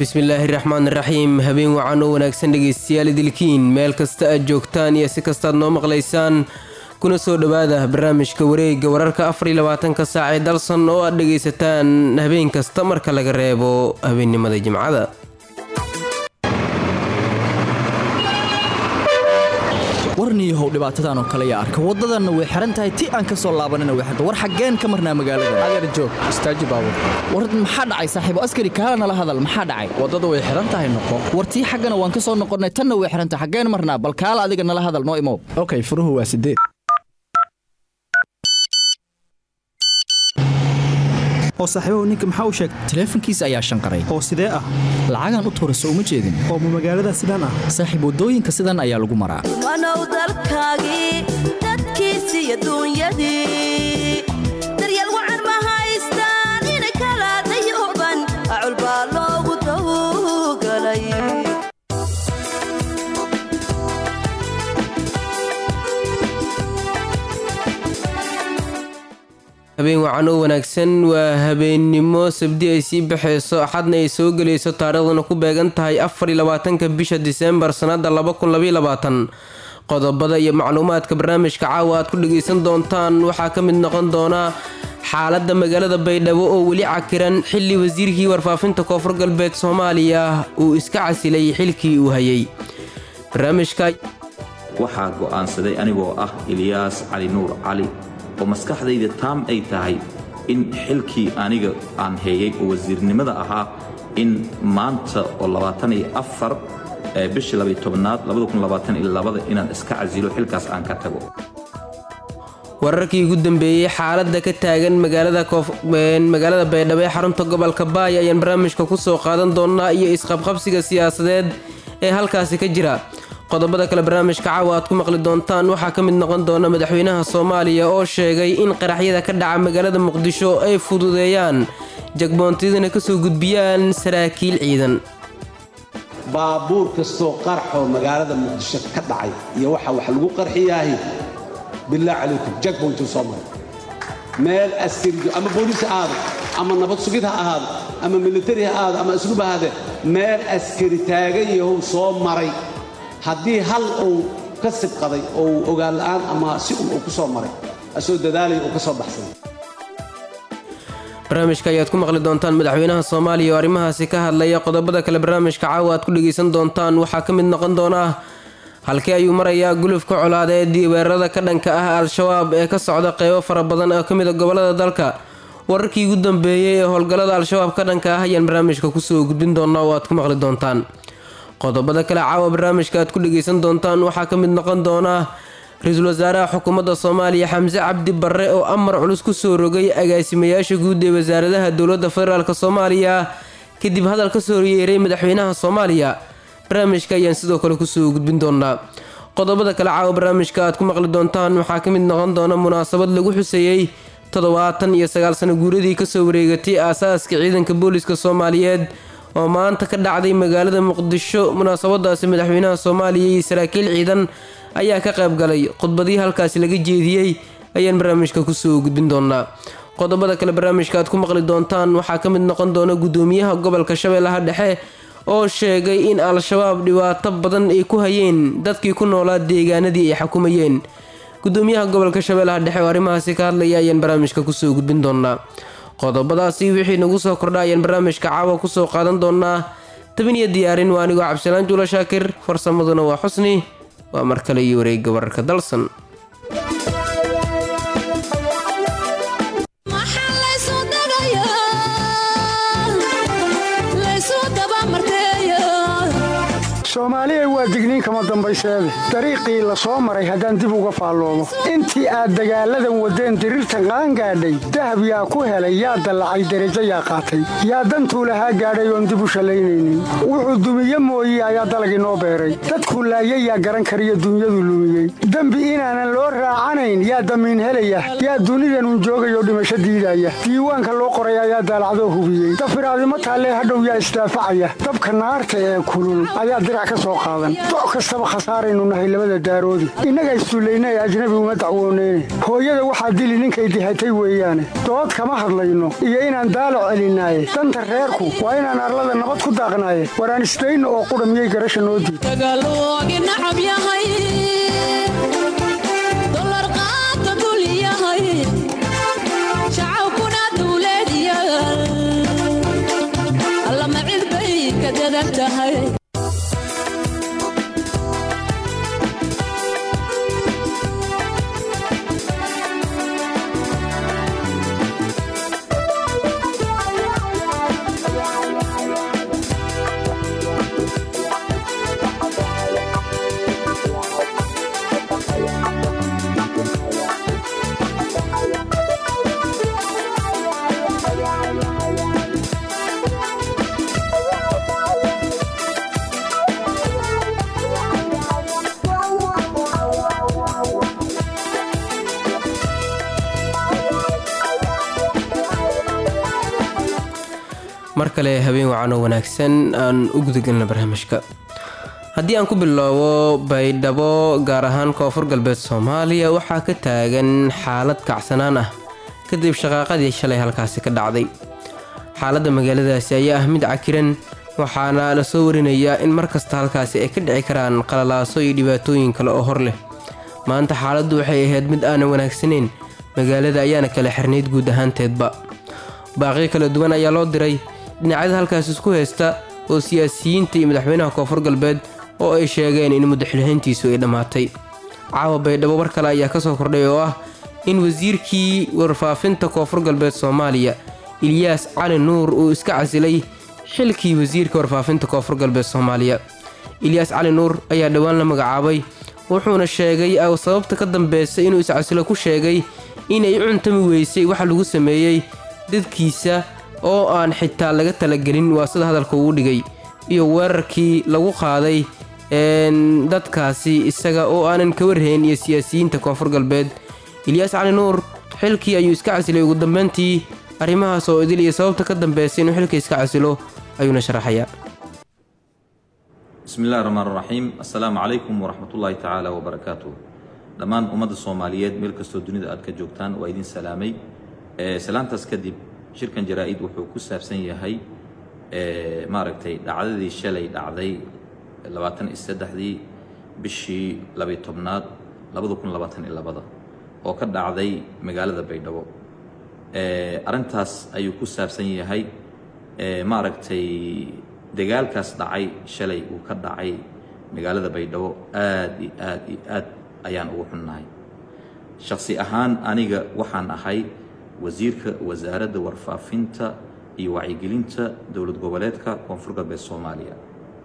bismillaahi raxmaan raxiim habeen wacan oo wanaagsan dhegaystayaal idilkiin meel kasta aad joogtaan iyo si kastaad noo maqlaysaan kuna soo dhowaada barnaamijka wareega wararka afariyo labaatanka saac ee dalsan oo aad dhegaysataan habeen kasta marka laga reebo habeennimada jimcada warniyahow dhibaatadan oo kale yaa arka waddadanna way xihan tahay ti aan ka soo laabanina way xirta war xaggeen ka marnaa magaalada adeer joog istaaji baabur war maxaa dhacay saaxiibo askari kaala nala hadal maxaa dhacay waddadu way xihan tahay noqo war tii xaggana waan ka soo noqonnay tanna way xihan tahay xaggeen marnaa bal kaala adiga nala hadal noo imow okay furuhu waa sideed oo saaxiibahu ninka maxaa u sheegtay taleefankiisa ayaa shanqaray oo sidee ah lacagaan u tuurayso uma jeedin oo ma magaalada sidaan ah saaxiib waddooyinka sidan ayaa lagu maraa wanow dalkaagii dadkiisii adduunyadii daryeel wacan ma haystaan ina kala dayuban acul baa loogu tawgalay habeen wacan oo wanaagsan waa habeennimo sabdi ay sii baxayso axadna ay soo gelayso taariikhduna ku beegan tahay afariyo labaatanka bisha diseembar sannada laba kun labaiyo labaatan qodobada iyo macluumaadka barnaamijka caawa aad ku dhagaysan doontaan waxaa ka mid noqon doona xaaladda magaalada baydhabo oo weli cakiran xilli wasiirkii warfaafinta koonfur galbeed soomaaliya uu iska casilay xilkii uu hayay barnaamijka waxaa go'aansaday anigoo ah ilyaas cali nuur cali oo maskaxdayda taam ay tahay in xilkii aniga aan heeyay oo wasiirnimada ahaa in maanta oo labaataniyo afar bishii labay tobnaad labadakunlabaataniyo inaan iska casilo xilkaas aan ka tago wararkii ugu dambeeyey xaaladda ka taagan magaalada baydhabo ee xarunta gobolka baay ayaan barnaamijka ku soo qaadan doonaa iyo isqabqabsiga siyaasadeed ee halkaasi ka jira qodobada kale barnaamijka caawa aad ku maqli doontaan waxaa ka mid noqon doona madaxweynaha soomaaliya oo sheegay in qaraxyada ka dhaca magaalada muqdisho ay fududeeyaan jagboontiyadana ka soo gudbiyaan saraakiil ciidan baabuur kastoo qarxoo magaalada muqdisho ka dhacay iyo waxa wax lagu qarxiyaahi billah calaykum jagboontuu soo maray meel askarijo ama booliis ha ahaado ama nabad sugid ha ahaado ama militari ha ahaado ama asluub ha ahaadee meel askari taagan yahow soo maray haddii hal uu ka sibqaday oo uu ogaan la'aan ama si un uu ku soo maray asoo dadaalaya uu ka soo baxsaday barnaamijka ayaad ku maqli doontaan madaxweynaha soomaaliya oo arrimahaasi ka hadlaya qodobada kale barnaamijka caawa aad ku dhegaysan doontaan waxaa ka mid noqon doona halkii ayuu marayaa gulufka colaadeed iyo weerarada ka dhanka ah al-shabaab ee ka socda qeybo fara badan oo ka mid a gobolada dalka wararkii ugu dambeeyey ee howlgallada al-shabaab ka dhanka ah ayaan barnaamijka kusoo gudbin doonaa oo aad ku maqli doontaan qodobada kale caawa barnaamijka aad ku dhegaysan doontaan waxaa ka mid noqon doona ra-iisul wasaaraha xukuumadda soomaaliya xamse cabdi barre oo amar culus ku soo rogay agaasimayaasha guud ee wasaaradaha dowladda federaalk soomaaliya kadib hadal ka soo yeeray madaxweynaha soomaaliya barnaamijka ayaan sidoo kale kusoo gudbin doonaa qodobada kale caawa barnaamijka aad ku maqli doontaan waxaa ka mid noqon doona munaasabad lagu xuseeyey toddobaatan iyo sagaal sano guuradii kasoo wareegatay aasaaska ciidanka booliska soomaaliyeed oo maanta ka dhacday magaalada muqdisho munaasabadaasi madaxweynaha soomaaliya iyo saraakiil ciidan ayaa ka qayb galay khudbadii halkaasi laga jeediyey ayaan barnaamijka kusoo gudbin doonaa qodobada kale barnaamijka aad ku maqli doontaan waxaa ka mid noqon doona gudoomiyaha gobolka shabeellaha dhexe oo sheegay in al-shabaab dhibaato badan ay ku hayeen dadkii ku noolaa deegaanadii ay xukumayeen gudoomiyaha gobolka shabeellaha dhexe oo arrimahaasi ka hadlaya ayaan barnaamijka kusoo gudbin doonaa qodobadaasi wixii nagu soo kordha ayaan barnaamijka caawa kusoo qaadan doonaa tabin iyo diyaarin waa anigoo cabdisalaan juula shaakir farsamaduna waa xusni waa mar kale iyo wareegga wararka dalsan soomaaliya waa digniin kama dambayseede dariiqii la soo maray haddaan dib uga faalloomo intii aad dagaalladan waddeen diriirtan qaangaadhay dahab yaa ku helay yaa dallacay derajo yaa qaatay yaa dantuu lahaa gaadhay oon dib u shallaynaynin wuxuu dumiye mooye ayaa dalag inoo beeray dadkuu laayay yaa garan kariyo dunyadu lumiyey dembi inaanan loo raacanayn yaa damiin helaya yaa dunidanun joogayoo dhimasho diidaya diiwaanka loo qoray ayaa daalacdoo hubiyey dafiraadimo taallee hadhow yaa isdaafacaya dabka naarta ee kulul ayaa dirac ka soo qaadan doc kastaba khasaaraynu nahay labada daaroodi innagaa issullayna ee ajnabi uma dacwooneyne hooyada waxaa dili ninkay dihatay weeyaane dood kama hadlayno iyo inaan daalo celinaaye danta reerku waa inaan arlada nabad ku daaqnaaye waraan isdayno oo qudha miyay garasha noo diid mar kale habeen wacan oo wanaagsan aan u gudagelna barnaamijka haddii aan ku bilowbo baydhabo gaar ahaan koonfur galbeed soomaaliya waxaa ka taagan xaalad kacsanaan ah kadib shaqaaqadii shalay halkaasi ka dhacday xaaladda magaaladaasi ayaa ah mid cakiran waxaana la soo warinayaa in mar kasta halkaasi ay ka dhici karaan qalalaaso iyo dhibaatooyin kale oo hor leh maanta xaaladdu waxay ahayd mid aanan wanaagsanayn magaalada ayaana kala xirnayd guud ahaanteedba baaqyo kala duwan ayaa loo diray dhinacyada halkaas isku haysta oo siyaasiyiinta iyo madaxweynaha koonfur galbeed oo ay sheegeen in muddaxilhayntiisu ay dhammaatay caawa baydhabo war kale ayaa ka soo kordhay oo ah in wasiirkii warfaafinta koonfur galbeed soomaaliya ilyaas cali nuur uu iska casilay xilkii wasiirka warfaafinta koonfur galbeed soomaaliya ilyaas cali nuur ayaa dhowaan la magacaabay wuxuuna sheegay sababta ka dambeysa inuu iscasilo ku sheegay inay u cuntami weysay waxa lagu sameeyey dadkiisa oo aan xitaa laga talagelin waa sida hadalka ugu dhigay iyo weerarkii lagu qaaday dadkaasi isaga oo aanan ka warhayn iyo siyaasiyiinta koonfur galbeed ilyaas cali nuur xilkii ayuu iska casilay ugu dambeyntii arrimahaas oo idil iyo sababta ka dambeysa inuu xilka iska casilo ayuuna sharaxayaa bismi illahi raxmaan raxiim assalaamu calaykum waraxmatullaahi tacaala wabarakaatuh dhammaan ummadda soomaaliyeed meel kastoo dunida aad ka joogtaan waa idin salaamay salaantaas kadib shirkan jaraa-id wuxuu ku saabsan yahay maaragtay dhacdadii shalay dhacday labaatan iyo saddexdii bishii labiyo tobnaad labada kun labaatan iyo labada oo ka dhacday magaalada baydhabo arrintaas ayuu ku saabsan yahay maaragtay dagaalkaas dhacay shalay uu ka dhacay magaalada baydhabo aad iyo aad iyo aad ayaan ugu xunnahay shaksi ahaan aniga waxaan ahay wasiirka wasaaradda warfaafinta iyo wacyigelinta dowlad goboleedka koonfur galbeed soomaaliya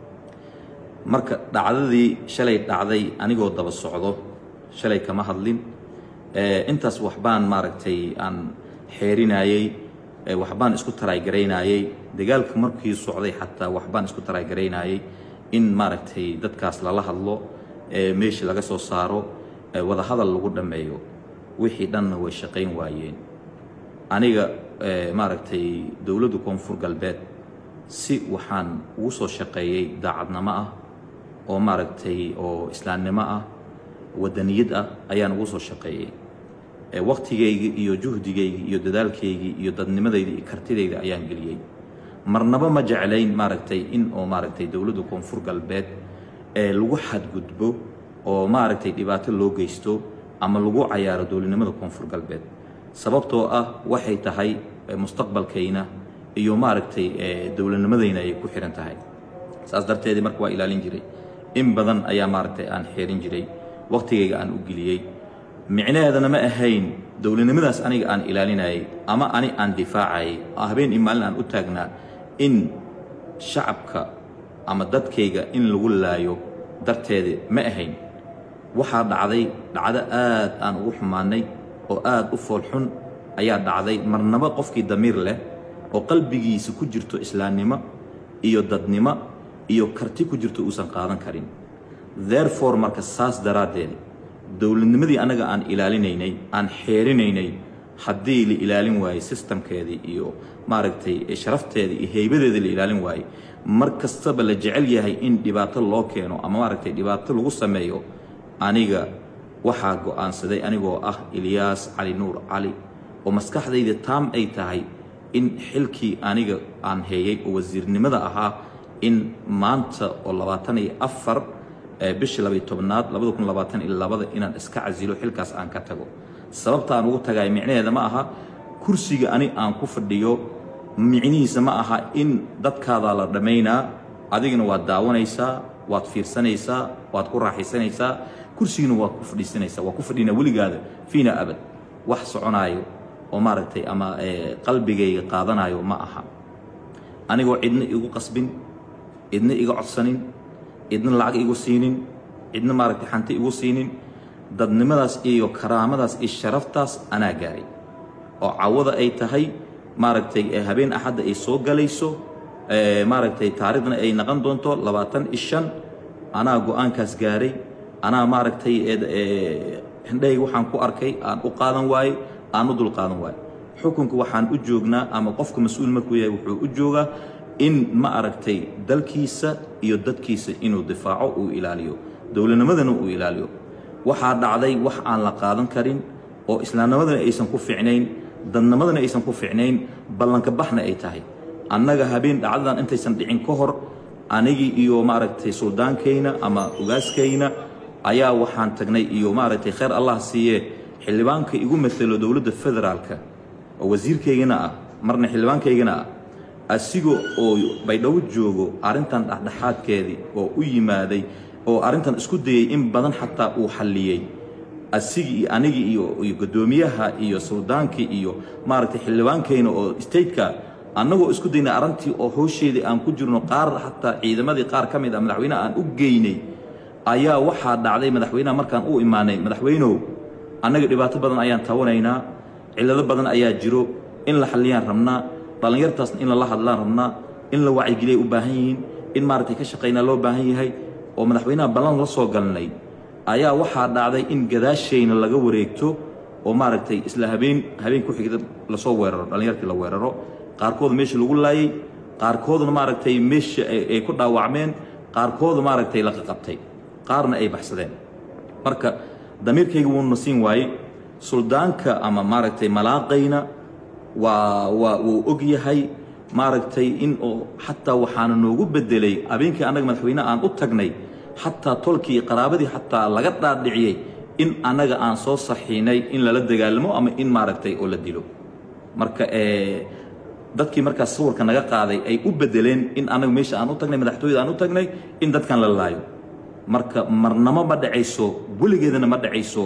marka dhacdadii shalay dhacday anigoo daba socdo shalay kama hadlin intaas waxbaan maaragtay aan xeerinayey waxbaan isku taraygaraynayey dagaalka markii socday xataa waxbaan isku taraygaraynayey in maaragtay dadkaas lala hadlo meeshii laga soo saaro wadahadal lagu dhammeeyo wixii dhanna way shaqayn waayeen aniga maaragtay dowladda koonfur galbeed si waxaan ugu soo shaqeeyey daacadnimo ah oo maaragtay oo islaamnimo ah wadaniyad ah ayaan ugu soo shaqeeyey wakhtigaygii iyo juhdigaygii iyo dadaalkaygii iyo dadnimadayda iyo kartidayda ayaan geliyey marnaba ma jeclayn maaragtay in oo maaragtay dowladda koonfur galbeed ee lagu xadgudbo oo maaragtay dhibaato loo geysto ama lagu cayaaro dowladnimada koonfur galbeed sababtoo ah waxay tahay mustaqbalkayna iyo maaragtay dowladnimadayna ay ku xihan tahay saas darteedii marka waa ilaalin jiray in badan ayaa maaragtay aan xeerin jiray wakhtigayga aan u geliyey micnaheedana ma ahayn dowladnimadaas aniga aan ilaalinayay ama ani aan difaacayay habeen iyo maalin aan u taagnaa in shacabka ama dadkayga in lagu laayo darteeda ma ahayn waxaa dhacday dhacdo aad aan ugu xumaanay oo aad u foolxun ayaa dhacday marnaba qofkii damiir leh oo qalbigiisa ku jirto islaamnimo iyo dadnimo iyo karti ku jirto uusan qaadan karin therefore marka saas daraaddeed dowladnimadii annaga aan ilaalinaynay aan xeerinaynay haddii la ilaalin waayey sistamkeedii iyo maaragtay sharafteedii iyo heybadeedii la ilaalin waayey mar kastaba la jecel yahay in dhibaato loo keeno ama maaragtay dhibaato lagu sameeyo aniga waxaa go'aansaday anigoo ah ilyaas cali nuur cali oo maskaxdayda taam ay tahay in xilkii aniga aan heeyay oo wasiirnimada ahaa in maanta oo labaatan iyo afar bishii labaiy tobnaad labada kun labaatan iyo labada inaan iska casilo xilkaas aan ka tago sababta aan ugu tagay micnaheeda ma aha kursiga ani aan ku fadhiyo micnihiisa ma aha in dadkaadaa la dhammaynaa adigana waad daawanaysaa waad fiirsanaysaa waad ku raaxaysanaysaa kursigina waad ku fadhiisanaysaa waa ku fadhinaa weligaada fiina abad wax soconaayo oo maaragtay ama qalbigayga qaadanayo ma aha anigoo cidna igu qasbin cidna iga codsanin cidna lacag igu siinin cidna maaragtay xanti igu siinin dadnimadaas iyo karaamadaas iyo sharaftaas anaa gaaray oo cawada ay tahay maaragtay habeen axadda ay soo galayso maaragtay taariikhdana ay naqon doonto labaatan iyo shan anaa go-aankaas gaaray anaa maaragtay hindhahayga waxaan ku arkay aan u qaadan waaye aan u dul qaadan waaye xukunka waxaan u joognaa ama qofka mas-uul markuu yahay wuxuu u joogaa in ma aragtay dalkiisa iyo dadkiisa inuu difaaco uu ilaaliyo dowladnimadana uu ilaaliyo waxaa dhacday wax aan la qaadan karin oo islaamnimadana aysan ku ficnayn dadnimadana aysan ku ficnayn ballanka baxna ay tahay annaga habeen dhacdadan intaysan dhicin ka hor anigii iyo maaragtay suldaankayna ama ugaaskayna ayaa waxaan tagnay iyo maaragtay khayr allah siiye xildhibaanka igu matalo dowladda federaalka oo wasiirkaygana ah marna xildhibaankaygana ah asiga oo baydhabo joogo arrintan dhexdhexaadkeedii oo u yimaaday oo arrintan isku dayay in badan xataa uu xalliyey asigii iyo anigii iyo iyo guddoomiyaha iyo suldaankii iyo maaragtay xildhibaankayna oo stateka annagoo isku daynay arrintii oo howsheedii aan ku jirno qaar xataa ciidamadii qaar ka mid ah madaxweynaha aan u geynay ayaa waxaa dhacday madaxweynaha markaan u imaanay madaxweynow annaga dhibaato badan ayaan tabanaynaa cillado badan ayaa jiro in la xalliyaan rabnaa dhallinyartaasna in lala hadlaan rabnaa in la wacyigeliyay u baahan yihiin in maaragtay ka shaqaynaa loo baahan yahay oo madaxweynaha ballan la soo galnay ayaa waxaa dhacday in gadaashayna laga wareegto oo maaragtay isla habeen habeen ku xigda lasoo weeraro dhallinyartii la weeraro qaarkooda meesha lagu laayey qaarkoodna maaragtay meesha ay ku dhaawacmeen qaarkooda maaragtay la qaqabtay qaarna ay baxsadeen marka damiirkayga wuuna siin waaye suldaanka ama maaragtay malaaqayna waa waa wuu og yahay maaragtay in oo xataa waxaana noogu bedelay habeenkii annaga madaxweyne aan u tagnay xataa tolkii iyo qaraabadii xataa laga dhaadhiciyey in annaga aan soo saxiinay in lala dagaalamo ama in maaragtay oo la dilo marka dadkii markaas sawirka naga qaaday ay u bedeleen in annaga meesha aan u tagnay madaxtooyada aan u tagnay in dadkan la laayo marka marnamo ma dhacayso weligeedana ma dhacayso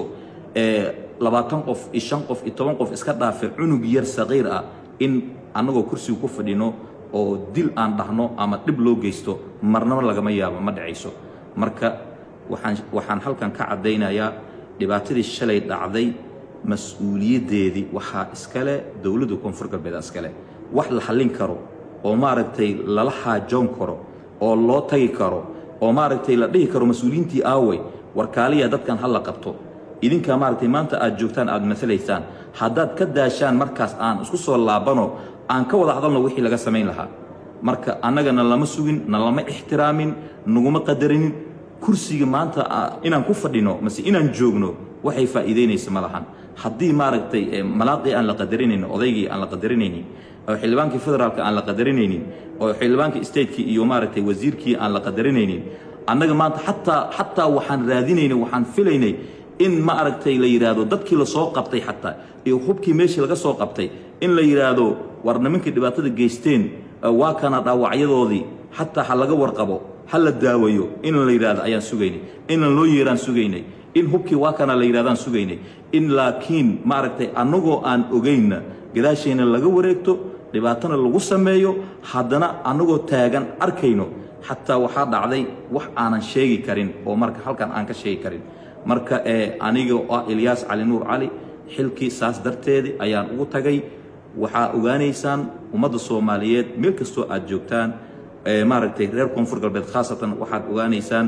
labaatan qof iyo shan qof iyo toban qof iska dhaafe cunug yar saqiir ah in annagoo kursiga ku fadhino oo dil aan dhahno ama dhib loo geysto marnamo lagama yaabo ma dhacayso marka waxaan waxaan halkan ka caddaynayaa dhibaatadii shalay dhacday mas-uuliyaddeedii waxaa iskale dowladda koonfur galbeed iskale wax la xallin karo oo maaragtay lala xaajoon karo oo loo tagi karo oo maaragtay la dhihi karo mas-uuliyiintii aawey warkaaliya dadkan ha la qabto idinkaa maaragtay maanta aad joogtaan aad masalaysaan haddaad ka daashaan markaas aan isku soo laabano aan ka wada hadalno wixii laga samayn lahaa marka annagana lama sugin na lama ixtiraamin naguma qadarinin kursiga maanta inaan ku fadhino mase inaan joogno waxay faa'iidaynaysa ma lahan haddii maaragtay malaaqii aan la qadarinaynin odaygii aan la qadarinaynin oo xildhibaankii federaalka aan la qadarinaynin oo xildhibaankii stateki iyo maaragtay wasiirkii aan la qadarinaynin annaga maanta xataa xataa waxaan raadinaynay waxaan filaynay in ma aragtay la yidhaahdo dadkii la soo qabtay xataa iyo hubkii meeshii laga soo qabtay in la yidhaahdo war nimankii dhibaatada geysteen waa kana dhaawacyadoodii xataa ha laga warqabo ha la daawayo in la yidhaahdo ayaan sugaynay inan loo yeeraan sugaynay in hubkii waa kana la yidhahdaan sugaynay in laakiin maaragtay annagoo aan ogaynna gadaashayna laga wareegto dhibaatana lagu sameeyo haddana annagoo taagan arkayno xataa waxaa dhacday wax aanan sheegi karin oo marka halkan aan ka sheegi karin marka aniga oo ah ilyaas cali nuur cali xilkii saas darteedii ayaan ugu tagay waxaa ogaanaysaan ummadda soomaaliyeed meel kastoo aad joogtaan maaragtay reer koonfur galbeed khaasatan waxaad ogaanaysaan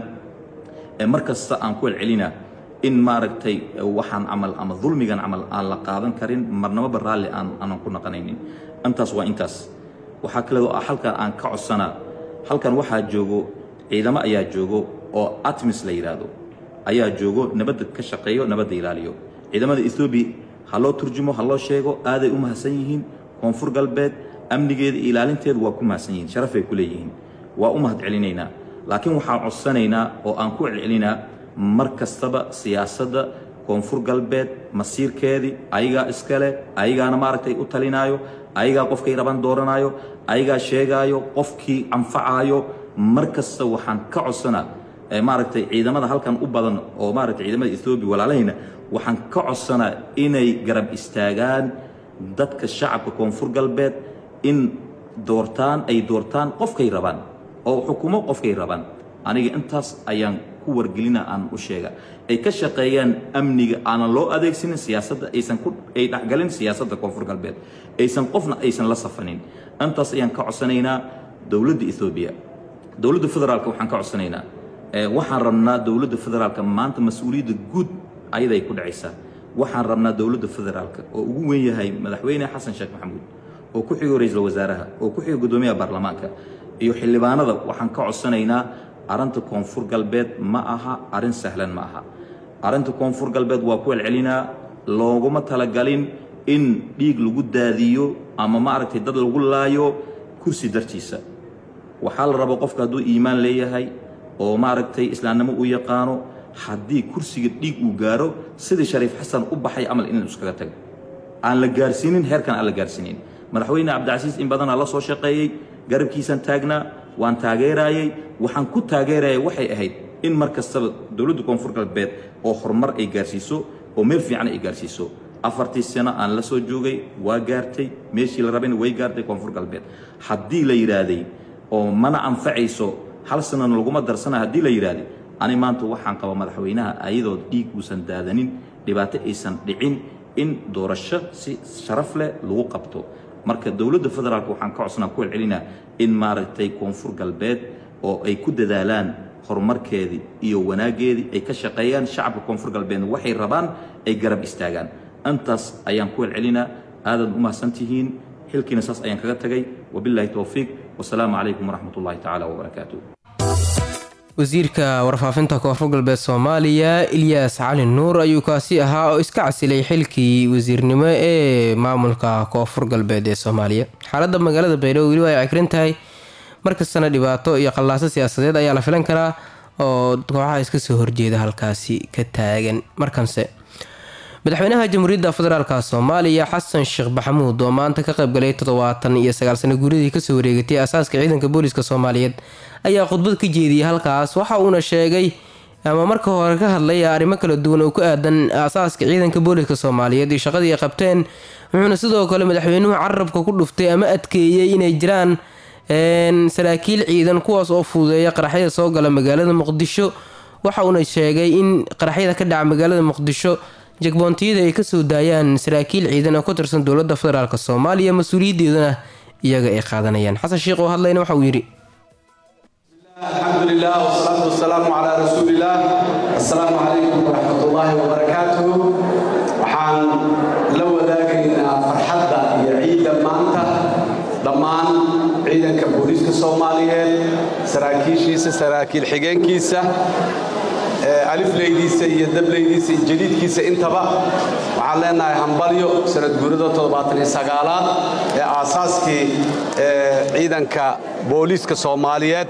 mar kasta aan ku celcelinaa in maaragtay waxaan camal ama dulmigan camal aan la qaadan karin marnamaba raalli aan aanan ku naqanaynin intaas waa intaas waxaa kale oo halkan aan ka codsanaa halkan waxaa joogo ciidamo ayaa joogo oo atmis la yidhaahdo ayaa joogo nabadda ka shaqeeyo nabadda ilaaliyo ciidamada ethoobiya ha loo turjumo ha loo sheego aaday u mahadsan yihiin koonfur galbeed amnigeeda iyo ilaalinteedu waa ku mahadsan yihiin sharafay ku leeyihiin waa u mahad celinaynaa laakiin waxaan codsanaynaa oo aan ku celcelinaa mar kastaba siyaasadda koonfur galbeed masiirkeedii ayagaa iskale ayagaana maaragtay u talinaayo ayagaa qofkay raban dooranaayo ayagaa sheegaayo qofkii anfacaayo mar kasta waxaan ka codsanaa maaragtay ciidamada halkan u badan oo maaragtay ciidamada ethoobiya walaalahayna waxaan ka codsanaa inay garab istaagaan dadka shacabka koonfur galbeed in doortaan ay doortaan qofkay rabaan oo xukumo qofkay rabaan aniga intaas ayaan ku wargelina aan u sheega ay ka shaqeeyaan amniga aanan loo adeegsanin siyaasadda aysan ku ay dhexgalin siyaasadda koonfur galbeed aysan qofna aysan la safanin intaas ayaan ka codsanaynaa dowladda ethoobiya dowladda federaalka waxaan ka codsanaynaa waxaan rabnaa dowladda federaalka maanta mas-uuliyadda guud ayaday ku dhacaysaa waxaan rabnaa dowladda federaalka oo ugu weyn yahay madaxweyne xasan sheekh maxamuud oo ku xigo ra-iisul wasaaraha oo ku xigo guddoomiyaha baarlamaanka iyo xildhibaanada waxaan ka codsanaynaa arrinta koonfur galbeed ma aha arrin sahlan ma aha arrinta koonfur galbeed waa ku celcelinaa looguma talagalin in dhiig lagu daadiyo ama maaragtay dad lagu laayo kursi dartiisa waxaa la rabo qofka hadduu iimaan leeyahay oo maaragtay islaamnimo u yaqaano haddii kursiga dhiig uu gaaro sidii shariif xasan u baxay camal inuu iskaga tago aan la gaarsiinin heerkan aan la gaarsiinin madaxweyne cabdicasiis in badanaa la soo shaqeeyey garabkiisaan taagnaa waan taageeraayey waxaan ku taageerayay waxay ahayd in mar kastaba dowladda koonfur galbeed oo horumar ay gaarsiiso oo meel fiican ay gaarsiiso afartii sano aan la soo joogay waa gaartay meeshii la rabayna way gaartay koonfur galbeed haddii la yidhaahday oo mana anfacayso hal sanana laguma darsana haddii la yidhaahday ani maanta waxaan qaba madaxweynaha ayadoo dhiig uusan daadanin dhibaato aysan dhicin in doorasho si sharaf leh lagu qabto marka dowladda federaalk waxaan ka codsanaa ku celcelinaa in maaragtay koonfur galbeed oo ay ku dadaalaan horumarkeedii iyo wanaaggeedii ay ka shaqeeyaan shacabka koonfur galbeedna waxay rabaan ay garab istaagaan intaas ayaan ku celcelinaa aadaad u mahadsantihiin xilkiina saas ayaan kaga tagay wabilaahi towfiiq wasalaamu calaykum waraxmat ullahi tacaala wabarakaatu wasiirka warfaafinta koonfur galbeed soomaaliya ilyaas cali nuur ayuu kaasi ahaa oo iska casilay xilkii wasiirnimo ee maamulka koonfur galbeed ee soomaaliya xaaladda magaalada baydhabo weli waa ay cagrin tahay markastana dhibaato iyo qallaaso siyaasadeed ayaa la filan karaa oo kooxaha iska soo horjeeda halkaasi ka taagan markanse madaxweynaha jamhuuriyadda federaalka soomaaliya xasan sheekh maxamuud oo maanta ka qaybgalay toddobaatan iyo sagaal sano guuridii kasoo wareegatay asaaska ciidanka booliska soomaaliyeed ayaa khudbad ka jeediyey halkaas waxa uuna sheegay ama marka hore ka hadlay arrimo kala duwan oo ku aadan asaaska ciidanka booliska soomaaliyeed iyo shaqadii ay qabteen wuxuuna sidoo kale madaxweynuhu carabka ku dhuftay ama adkeeyey inay jiraan saraakiil ciidan kuwaas oo fududeeya qaraxyada soo gala magaalada muqdisho waxa uuna sheegay in qaraxyada ka dhaca magaalada muqdisho jagboontiyada ay kasoo daayaan saraakiil ciidan oo ka tirsan dowladda federaalk soomaaliya mas-uuliyaddeeduna iyaga ay qaadanayaan xasan sheekh oo hadlayna waxa uu yidhi الحمد لله والصلاة والسلام على رسول الله السلام عليكم ورحمة الله وبركاته waxaan la wadaagaynaa farxadda iyo ciidda maanta dhammaan ciidanka booliiska soomaaliyeed saraakiishiisa saraakiil xigeenkiisa alifleydiisa iyo dableydiisa iyo jadiidkiisa intaba waxaan leenahay hambalyo sanad guurada toddobaatan iyo sagaalaad ee aasaaskii ciidanka booliiska soomaaliyeed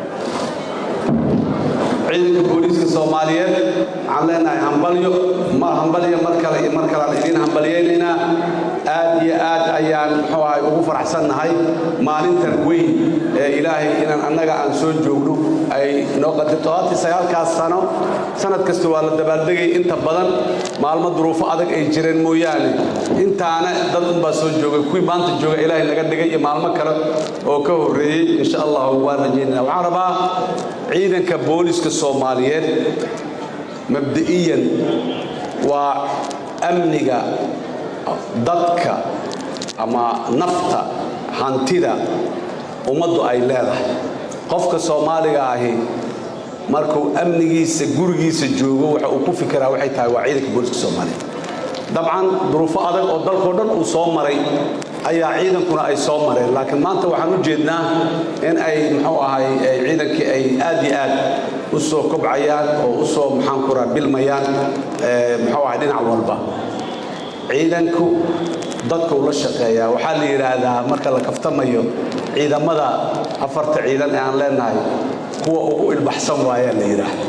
ciidanka booliiska soomaaliyeed waxaan leenahay hambalyo hambalyo mar kale iyo mar kalean idiin hambalyaynaynaa aad iyo aad ayaan muxuu ahay ugu faraxsannahay maalintan weyn ee ilaahay inaan annaga aan soo joogno ay noo qadir toddobaatan sagaalkaas sano sanad kasta waa la dabaaldegay inta badan maalmo duruufo adag ay jireen mooyaane intaana dad unbaa soo joogay kuwii maanta jooga ilaahay naga dhigay iyo maalmo kale oo ka horreeyey insha allah waan rajaynana waxaan rabaa ciidanka booliska soomaaliyeed mabda'iyan waa amniga dadka ama nafta hantida ummaddu ay leedahay qofka soomaaliga ahi markuu amnigiisa gurigiisa joogo waxa uu ku fikiraa waxay tahay waa ciidanka booliska soomaaliyeed dabcan duruufo adag oo dalkao dhan uu soo maray ayaa ciidankuna ay soo mareen laakiin maanta waxaan u jeednaa in ay muxuu ahay ciidankii ay aad iyo aad u soo kobcayaan oo u soo maxaan ku raha bilmayaan muxuu ahay dhinac walba ciidanku dadka uu la shaqeeyaa waxaa la yidhaahdaa marka la kaftamayo ciidamada afarta ciidan ee aan leenahay kuwa ugu ilbaxsan waayaa la yidhaahda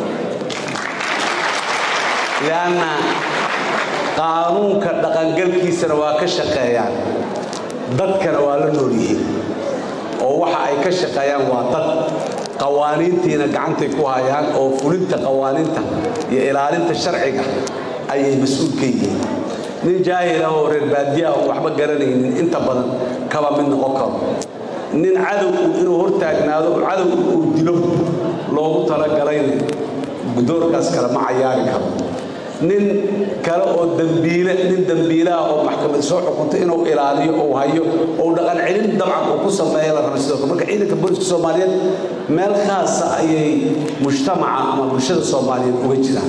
lianna qaanuunka dhaqangalkiisana waa ka shaqeeyaan dadkana waa la nool yihiin oo waxa ay ka shaqeeyaan waa dad qawaaniintiina gacantay ku hayaan oo fulinta qawaaniinta iyo ilaalinta sharciga ayay mas-uul ka yihiin nin jaahil ah oo reer baadiya oo waxba garanaynin inta badan kaba mid noqon karo nin cadow inuu hortaagnaado oo cadow uu dilo loogu talagalayna doorkaas kale ma cayaari karo nin kale oo dambiile nin dambiilaha oo maxkamad soo xukuntay inuu ilaaliyo ou hayo ou dhaqan celin dabcan uu ku sameeya la raba sidoo kale marka ciidanka booliska soomaaliyeed meel khaasa ayay mujtamaca ama bulshada soomaaliyeed uga jiraan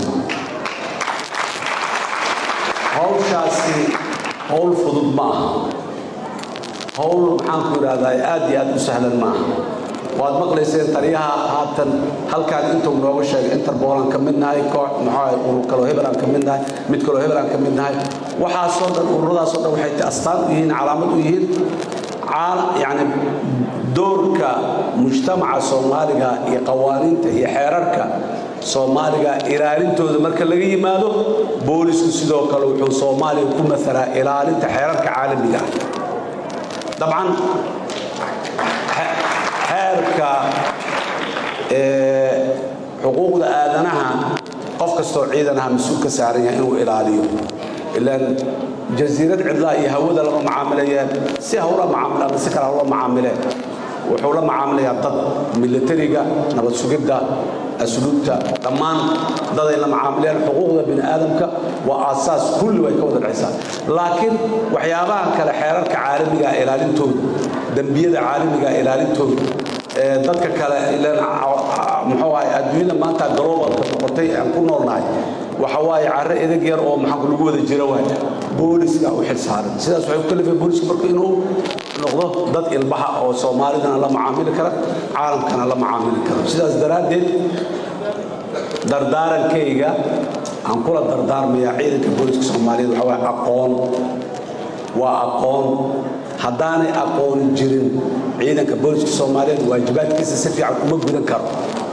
hawshaasi howl fudud ma aha howl maxaanku idhahdaa aad iyo aad u sahlan ma aha waad maqlayseen taliyaha haatan halkaan intuu nooga sheegay interbolan ka mid nahay koox maxaa urur kaloo hebel aan ka mid nahay mid kaloo hebel aan ka mid nahay waxaasoo dhan ururadaasoo dhan waxay astaan u yihiin calaamad u yihiin yani doorka mujtamaca soomaaliga iyo qawaaniinta iyo xeerarka soomaaliga ilaalintooda marka laga yimaado boolisku sidoo kale wuxuu soomaaliga ku masalaa ilaalinta xeerarka caalamiga ah dabcan xeerka xuquuqda aadanaha qof kastoo ciidanaha mas-uul ka saaran yahay inuu ilaaliyo ilaan jasiirad cidlaa iyo hawada lama macaamilayeen si hawla macaamila ama si kale hawla macaamileen wuxuu la macaamilayaa dad militariga nabad sugidda asluubta dhammaan daday la macaamileen xuquuqda bini aadamka waa aasaas kulli way ka wada dhexaysaa laakiin waxyaabahan kale xeerarka caalamiga ilaalintooda dembiyada caalamiga ilaalintooda dadka kale muxuu ahay adduunyada maanta globalka noqotay aan ku noolnahay waxa waaye carre edeg yar oo maxaa lagu wada jira waay booliska u xil saaran sidaas waxay ku kalifay booliska marka inuu noqdo dad ilbaha oo soomaalidana la macaamili kara caalamkana la macaamili kara sidaas daraaddeed dardaarankayga aan kula dardaarmayaa ciidanka booliska soomaaliyeed waxa waaye aqoon waa aqoon haddaanay aqooni jirin ciidanka booliska soomaaliyeed waajibaadkiisa si fiican uma gudan karo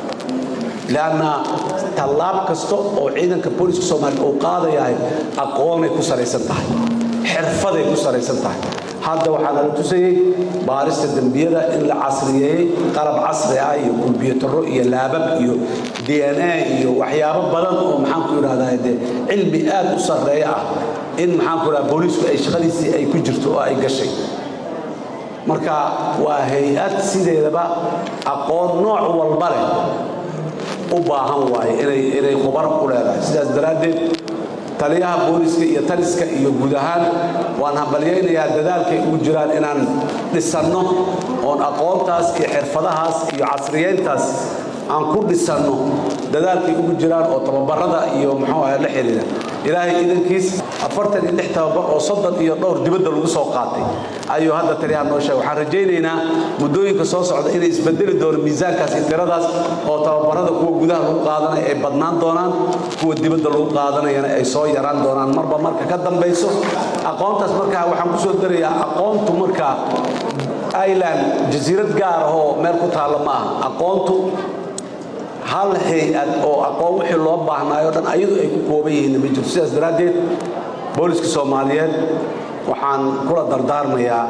lanna tallaab kasta oo ciidanka booliska soomaaliyeed uu qaadayahay aqoonay ku salaysan tahay xirfaday ku salaysan tahay hadda waxaa nala tusayey baarista dembiyada in la casriyeeyey qalab casri ah iyo kumbiyuutarro iyo laabab iyo d n a iyo waxyaabo badan oo maxaanku idhahdaa dee cilmi aad u sarreeya ah in maxaanku idhahda booliisku ay shaqadiisii ay ku jirto oo ay gashay marka waa hay-ad sideedaba aqoon nooc walba leh u baahan waaye inay khubar ku leedahay sidaas daraaddeed taliyaha booliska iyo taliska iyo guud ahaan waan hambalyaynayaa dadaalkay ugu jiraan inaan dhisanno oon aqoontaas iyo xirfadahaas iyo casriyeyntaas aan ku dhisanno dadaalkay ugu jiraan oo tababarada iyo muxuu ahay la xiriira ilaahay idankiis afartan iyo lix tababar oo soddon iyo dhowr dibadda lagu soo qaatay ayuu hadda taliyaha noo sheegay waxaan rajaynaynaa muddooyinka soo socda inay isbedeli doono miisaankaas iyo tiradaas oo tababarada kuwa gudaha lagu qaadanaya ay badnaan doonaan kuwa dibadda lagu qaadanayana ay soo yaraan doonaan marba marka ka dambayso aqoontaas markaa waxaan ku soo darayaa aqoontu markaa ireland jasiirad gaar ahoo meel ku taalla ma aha aqoontu hal hay-ad oo aqoon wixii loo baahnaayo dhan ayadu ay ku kooban yihiin ma jirto sidaas daraaddeed booliska soomaaliyeed waxaan kula dardaarmayaa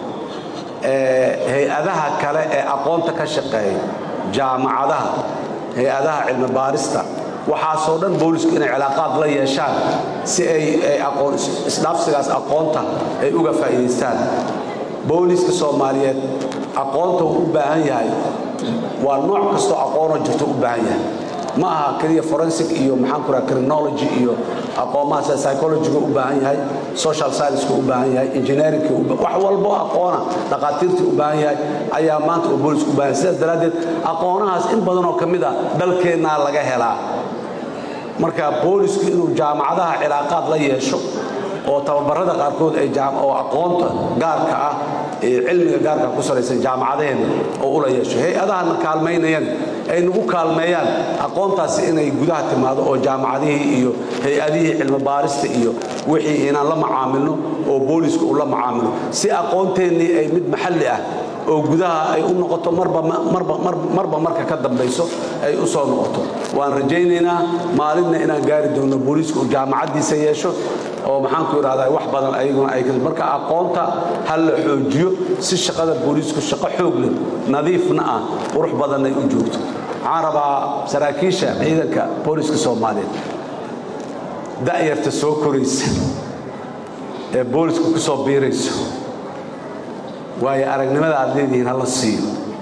hay-adaha kale ee aqoonta ka shaqeeya jaamacadaha hay-adaha cilmi baarista waxaasoo dhan boolisku inay cilaaqaad la yeeshaan si ay aqoon isdhaafsigaas aqoonta ay uga faa'iidaystaan booliska soomaaliyeed aqoonta uu u baahan yahay waa nooc kastoo aqoonoo jirto u baahan yahay ma aha keliya forensic iyo maxaan ku raha criminology iyo aqoomaha sida psychologyga u baahan yahay social science-ka u baahan yahay engineeringka wax walbo aqoona dhaqaatiirta u baahan yahay ayaa maanta uu boolisku u baahan yahay sidaas daraaddeed aqoonahaas in badanoo ka mid a dalkeennaa laga helaa marka boolisku inuu jaamacadaha cilaaqaad la yeesho oo tababarada qaarkood ay jaam- oo aqoonta gaarka ah ee cilmiga gaarka ku salaysan jaamacadaheenna oo ula yeesho hay-adahana kaalmaynayaan ay nagu kaalmeeyaan aqoontaasi inay gudaha timaado oo jaamacadihii iyo hay-adihii cilmi baarista iyo wixii inaan la macaamilno oo booliska uu la macaamilo si aqoonteennii ay mid maxalli ah oo gudaha ay u noqoto marba marba marba- marba marka ka dambayso ay u soo noqoto waan rajaynaynaa maalinna inaan gaari doono booliisku uu jaamacaddiisa yeesho oo maxaanku idhahdaa wax badan ayaguna ay ka- marka aqoonta ha la xoojiyo si shaqada booliisku shaqo xoog leh nadiifna ah qurux badanay u joogto waxaan rabaa saraakiisha ciidanka booliska soomaaliyeed da'yarta soo koraysa ee booliska ku soo biirayso waayo aragnimada aad leedihiin hala siiyo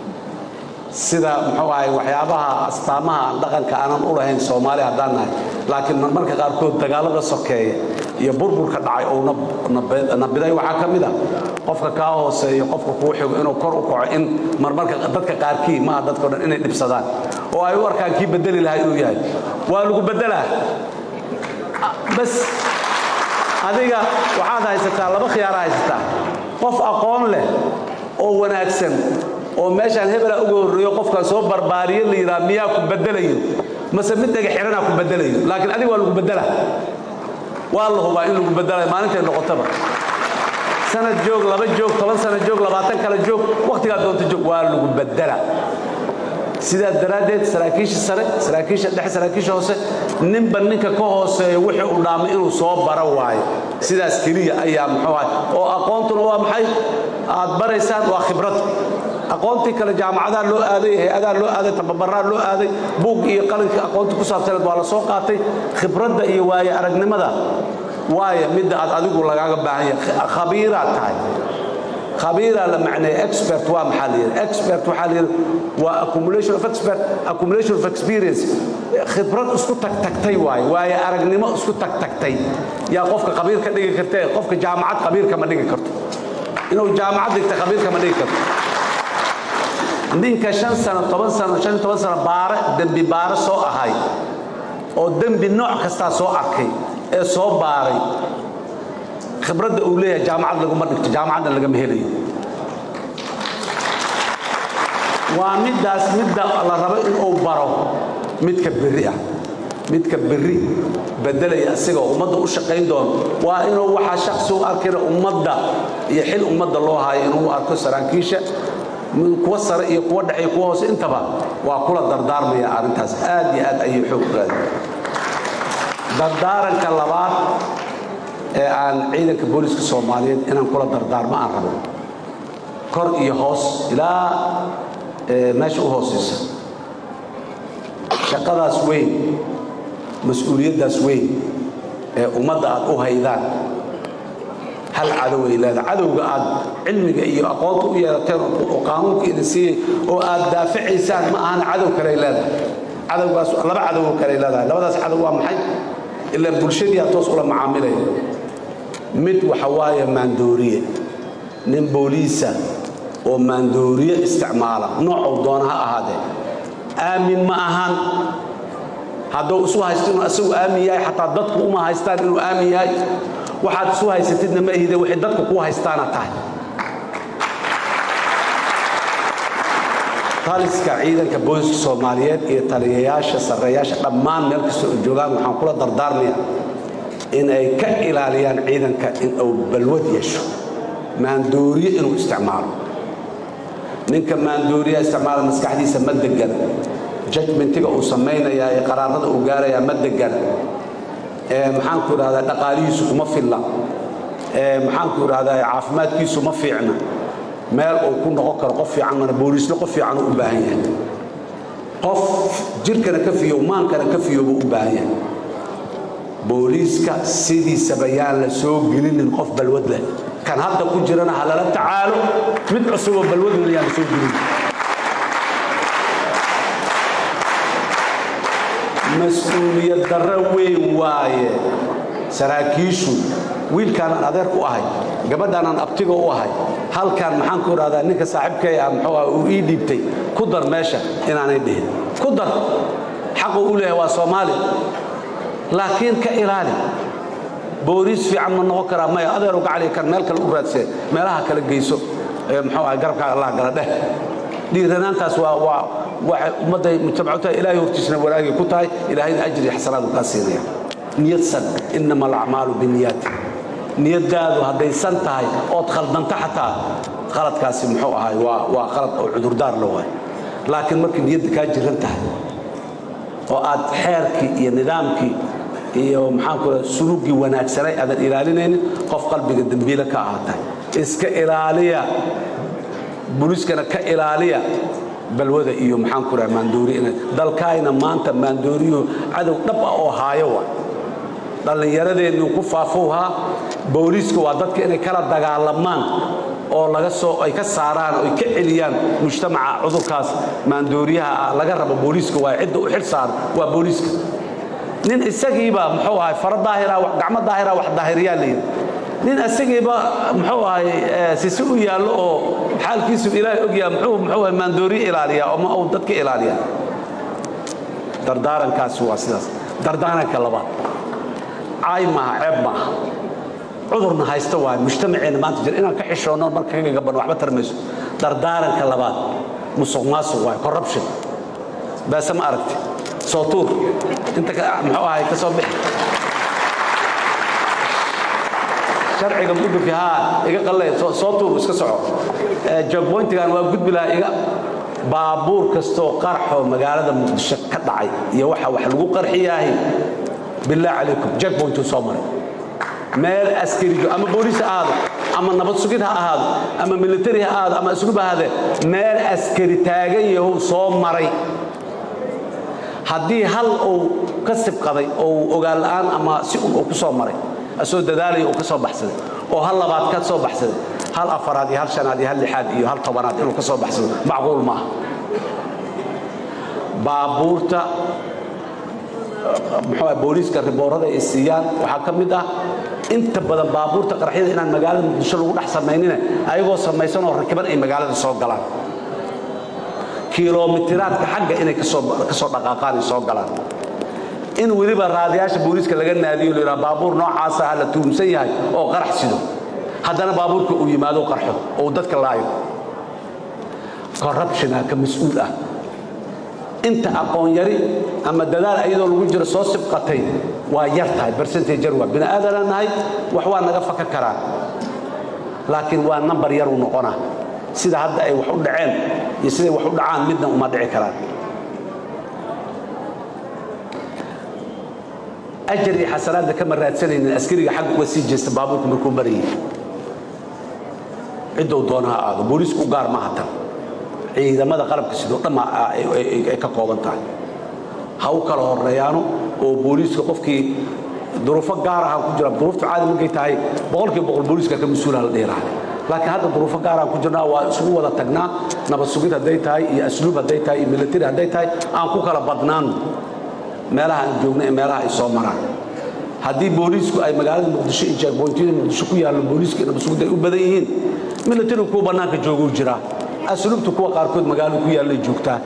sida muxuu ahay waxyaabaha astaamaha aan dhaqanka aanan u lahayn soomaali haddaan nahay laakiin marmarka qaarkood dagaalada sokeeya iyo burburka dhacay oo nabiday waxaa ka mid a qofka kaa hooseeyo qofka kuu xigo inuu kor u kaco in marmarka dadka qaarkii maaha dadka o dhan inay dhibsadaan oo ay u arkaan kii bedeli lahaa inuu yahay waa lagu bedelaa bas adiga waxaad haysataa laba khiyaara haysataa qof aqoon leh oo wanaagsan oo meeshaan hebela uga horreeyo qofkaan soo barbaariyo la yidhaha miyaa ku bedelayo mase mid dhega xiranaa ku bedelayo laakiin adiga waa lagu bedela waa la hubaa in lagu bedelayo maalintay noqotaba sanad joog laba joog toban sana joog labaatan kale joog wakhtigaa doonta joog waa lagu bedela sidaas daraaddeed saraakiisha sare saraakiisha dhexe saraakiisha hoose ninba ninka ka hooseeya wixii uu dhaamay inuu soo bara waayo sidaas keliya ayaa muxuu ahay oo aqoontuna waa maxay aad baraysaan waa khibrad aqoontii kale jaamacadaa loo aaday hay-adaa loo aaday tababaraa loo aaday buug iyo qalinka aqoonta ku saabsaneed waa la soo qaatay khibradda iyo waaye aragnimada waayo midda aad adigu lagaaga baahan yahay khabiiraad tahay khabiiraa la macneeya expert waa maxaa la yidhi expert waxaa la yidhi waa accumulation of expert accumulation of experience khibrad isku tagtagtay waaye waaye aragnimo isku tagtagtay yaa qofka khabiir ka dhigi kartee qofka jaamacad khabiirka ma dhigi karto inuu jaamacad dhigta khabiirka ma dhigi karto ninka shan sano toban sano shan iyo toban sano baare dembi baare soo ahay oo dembi nooc kastaa soo arkay ee soo baaray khibradda uu leeyahay jaamacad laguma dhigto jaamacadna lagama helayo waa middaas midda la rabo inuu baro midka berri ah midka berri bedelaya asigoo ummadda u shaqayn doono waa inuu waxaa shaksi u arkina ummadda iyo xil ummadda loo hayo inuu arko saraakiisha kuwa sare iyo kuwa dhexe iyo kuwa hoose intaba waa kula dardaarmaya arrintaas aad iyo aad ayay xoog raadi dardaaranka labaad ee aan ciidanka booliska soomaaliyeed inaan kula dardaarmo aan rabo kor iyo hoos ilaa meesha u hooseysa shaqadaas weyn mas-uuliyaddaas weyn ee ummadda aad u haydaan hal cadow ay leedahay cadowga aad cilmiga iyo aqoonta u yeelateen oo qaanuunka idin siiyey oo aad daaficaysaan ma ahana cadow kale ay leedahay cadowgaas laba cadow kale ay leedahay labadaas cadow waa maxay ilaa bulshadii aad toos ula macaamilaya mid waxa waaye maandooriye nin booliisa oo maandooriye isticmaala noocuu doona ha ahaadee aamin ma ahan hadduu isu haysto inuu asagu aamin yahay xataa dadku uma haystaan inuu aamin yahay waxaad isu haysatidna ma ihide waxay dadku kuu haystaana tahay taliska ciidanka booliska soomaaliyeed iyo taliyayaasha sarreeyaasha dhammaan meel kasta oo joogaan waxaan kula dardaarmayaa in ay ka ilaaliyaan ciidanka in uu balwad yeesho maandooriye inuu isticmaalo ninka maandooriya isticmaala maskaxdiisa ma degan judgmentiga uu samaynayaa ee qaraarada uu gaarayaa ma degan maxaanku idhahdaa dhaqaalihiisu kuma filla maxaanku idhahdaa caafimaadkiisu ma fiicna meel uu ku noqon karo qof fiican mana booliisna qof fiican u baahan yahay qof jirkana ka fiyo maankana ka fiyo buu u baahan yahay booliiska sidiisaba yaan la soo gelinin qof balwad leh kan hadda ku jirana ha lala tacaalo mid cusuboo balwad leh yaan la soo gelin mas-uuliyad darro weyn waaye saraakiishu wiilkaanaan adeer ku ahay gabadhaanaan abtiga u ahay halkan maxaan ku idhahdaa ninka saaxiibkay ah muxuu ah uu ii dhiibtay ku dar meesha inaanay dhihin ku dar xaquu u leeyahay waa soomaali laakiin ka ilaali booliis fiican ma noqon karaa maya adeero gacali kan meel kale u raadsee meelaha kale geyso ee muxuu ahay garabkaaga allah gala dheh dhiiranaantaas waa waa waxay ummadday mujtamacutaha ilaahay hortiisna wanaagay ku tahay ilaahayna ajri iyo xasanaadu kaa siinaya niyadsan inama alacmaalu biniyaati niyadaadu hadday san tahay ood khaldanta xataa qaladkaasi muxuu ahay waa waa qalad oo cudurdaar la waay laakiin markay niyadda kaa jiran tahay oo aad xeerkii iyo nidaamkii iyo maxaanku raa suluugii wanaagsanay aadan ilaalinaynin qof qalbiga dembiile ka ahaatay iska ilaaliya buliiskana ka ilaaliya balwada iyo maxaanku raa maandooriya inay dalkaayna maanta maandooriyuhu cadow dhab ah oo haayo wa dhallinyaradeennu ku faafowhaa booliiska waa dadka inay kala dagaalamaan oo laga soo ay ka saaraan oo ay ka celiyaan mujtamaca cudurkaas maandooriyaha ah laga rabo booliiska waa cidda u xil saaran waa booliiska nin isagiiba muxuu ahay fara daahira gacmo daahira wax daahiriyaa la yidhi nin isagiiba muxuu ahay sisi u yaallo oo xaalkiisu ilaahay ogyaha muxuu muxuu ahay maandooriye ilaaliyaa oo ma uu dadka ilaaliyaa dardaarankaasi waa sidaas dardaaranka labaad caay maaha ceeb maaha cudurna haysta waay mujtamaceenna maanta jira inaan ka xishoonno marka kaga gaban waxba tarmayso dardaaranka labaad musuq maasuq waay corruption baase ma aragti soo tuur inta muxuu ahay ka soo bixi sharciga mudurki haa iga qallay soo tuur iska soco jogboyntigan waa gudbi lahaa iga baabuur kastoo qarxoo magaalada muqdisho ka dhacay iyo waxa wax lagu qarxiyaahi billah calaykum jogboyntuu soo maray meel askarijo ama booliis ha ahaado ama nabad sugid ha ahaado ama militari ha ahaado ama asluub ha ahaadee meel askari taagan yahow soo maray haddii hal uu ka sibqaday oo uu ogaan la'aan ama si un uu ku soo maray asoo dadaalaya uu ka soo baxsaday oo hal labaad ka soo baxsaday hal afaraad iyo hal shanaad iyo hal lixaad iyo hal tobanaad inuu ka soo baxsado macquul maaha baabuurta muxuu ah booliiska riboorada ay siiyaan waxaa ka mid ah inta badan baabuurta qaraxyada inaan magaalada muqdisho lagu dhex samaynina ayagoo samaysan oo rakiban ay magaalada soo galaan kilomitiraadka xagga inay ka soo dhaqaaqaan ay soo galaan in weliba raadiyaasha booliiska laga naadiyo la yidhaha baabuur noocaasa ha la tuumsan yahay oo qarax sido haddana baabuurka uu yimaado qarxo oo uu dadka laayo corruptiona ka mas-uul ah inta aqoon yari ama dadaal ayadoo lagu jiro soo sibqatay waa yar tahay bercentage yar waa bini aadanaa nahay wax waa naga faka karaan laakiin waa nambar yaruu noqonaa sida hadda ay wax u dhaceen iyo siday wax u dhacaan midna uma dhici karaan ajar iyo xasanaadna kama raadsanaynin askariga xagga uga sii jeesta baabuurka markuu marayay ciddou doona ha aado booliisku u gaar maaha tan ciidamada qalabka sidoo dhamma ay ka kooban tahay ha u kala horeeyaano oo booliiska qofkii duruufo gaar aha ku jira duruufta caadi markay tahay boqolkiiba boqol booliiska ka mas-uula la dhihi lahaa laakiin hadda duruufo gaaraan ku jirnaa waa isugu wada tagnaa nabad sugid hadday tahay iyo asluub hadday tahay iyo militari hadday tahay aan ku kala badnaano meelaha aan joogna ee meelaha ay soo maraan haddii booliisku ay magaalada muqdisho iyo jeegboyntiyada muqdisho ku yaallo booliiska iyo nabad sugid ay u badan yihiin militarigu kuwa bannaanka jooguu jiraa asluubta kuwa qaarkood magaalada ku yaallay joogtaa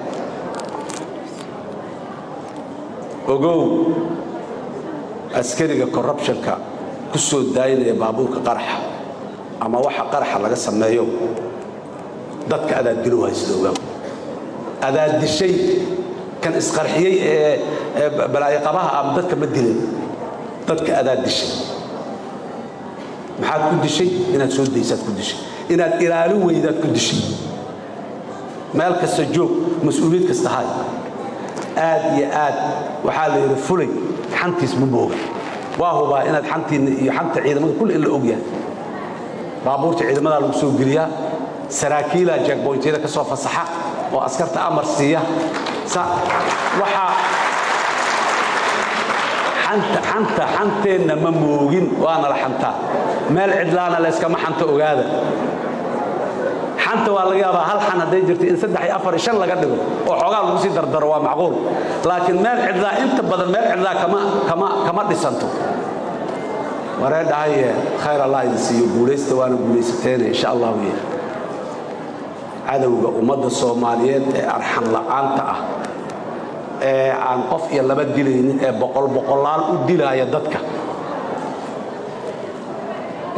ogow askariga corruptionka ku soo daayinaya baabuurka qaraxa ama waxa qaraxa laga sameeyo dadka adaad dilo haysta ogow adaad dishay kan isqarxiyey ee balaayaqabaha ama dadka ma dilin dadka adaad dishay maxaad ku dishay inaad soo daysaad ku dishay inaad ilaalin weydaad ku dishay meel kasta joog mas-uuliyad kasta hay aad iyo aad waxaa la yidhi fulay xantiis ma mooga waa hubaa inaad xantiinna iyo xanta ciidamada kulle in la ogyahay baabuurta ciidamadaa lagu soo geliyaa saraakiilaa jeegboyntiyada ka soo fasaxa oo askarta amar siiya waxaa xanta xanta xanteenna ma moogin waana la xantaa meel cidlaana layskama xanto ogaada xanta waa laga yaabaa hal xan hadday jirto in saddex iyo afar iyo shan laga dhigo oo xoogaa lagu sii dardaro waa macquul laakiin meel cidlaa inta badan meel cidlaa kama kama kama dhisanto waree dhahaye khayr allah idin siiyo guulaysta waana guulaysateene insha allahu ye cadowga ummadda soomaaliyeed ee arxan la'aanta ah ee aan qof iyo laba dilaynin ee boqol boqolaal u dilaaya dadka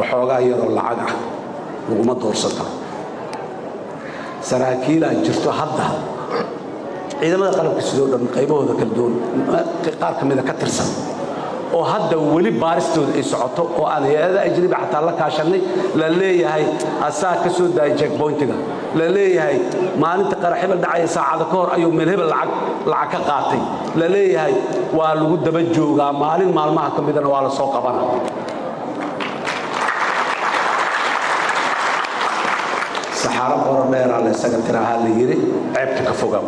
waxoogaa yaroo lacag ah laguma doorsata saraakiilaa jirto hadda ciidamada qalabka sidoo dhan qaybahooda kala duwan qaar ka mida ka tirsan oo hadda weli baaristooda ay socoto oo aan hay-ada ajnabi xataa la kaashannay la leeyahay asaa ka soo daayay jackboyntiga la leeyahay maalinta qarax hebel dhacaya saacada ka hor ayuu meel hebel lacag lacag ka qaatay la leeyahay waa lagu daba joogaa maalin maalmaha ka midana waa la soo qabana saxaaro qoro dheeraa la isaga tiraahaa la yidhi ceebta ka fogaw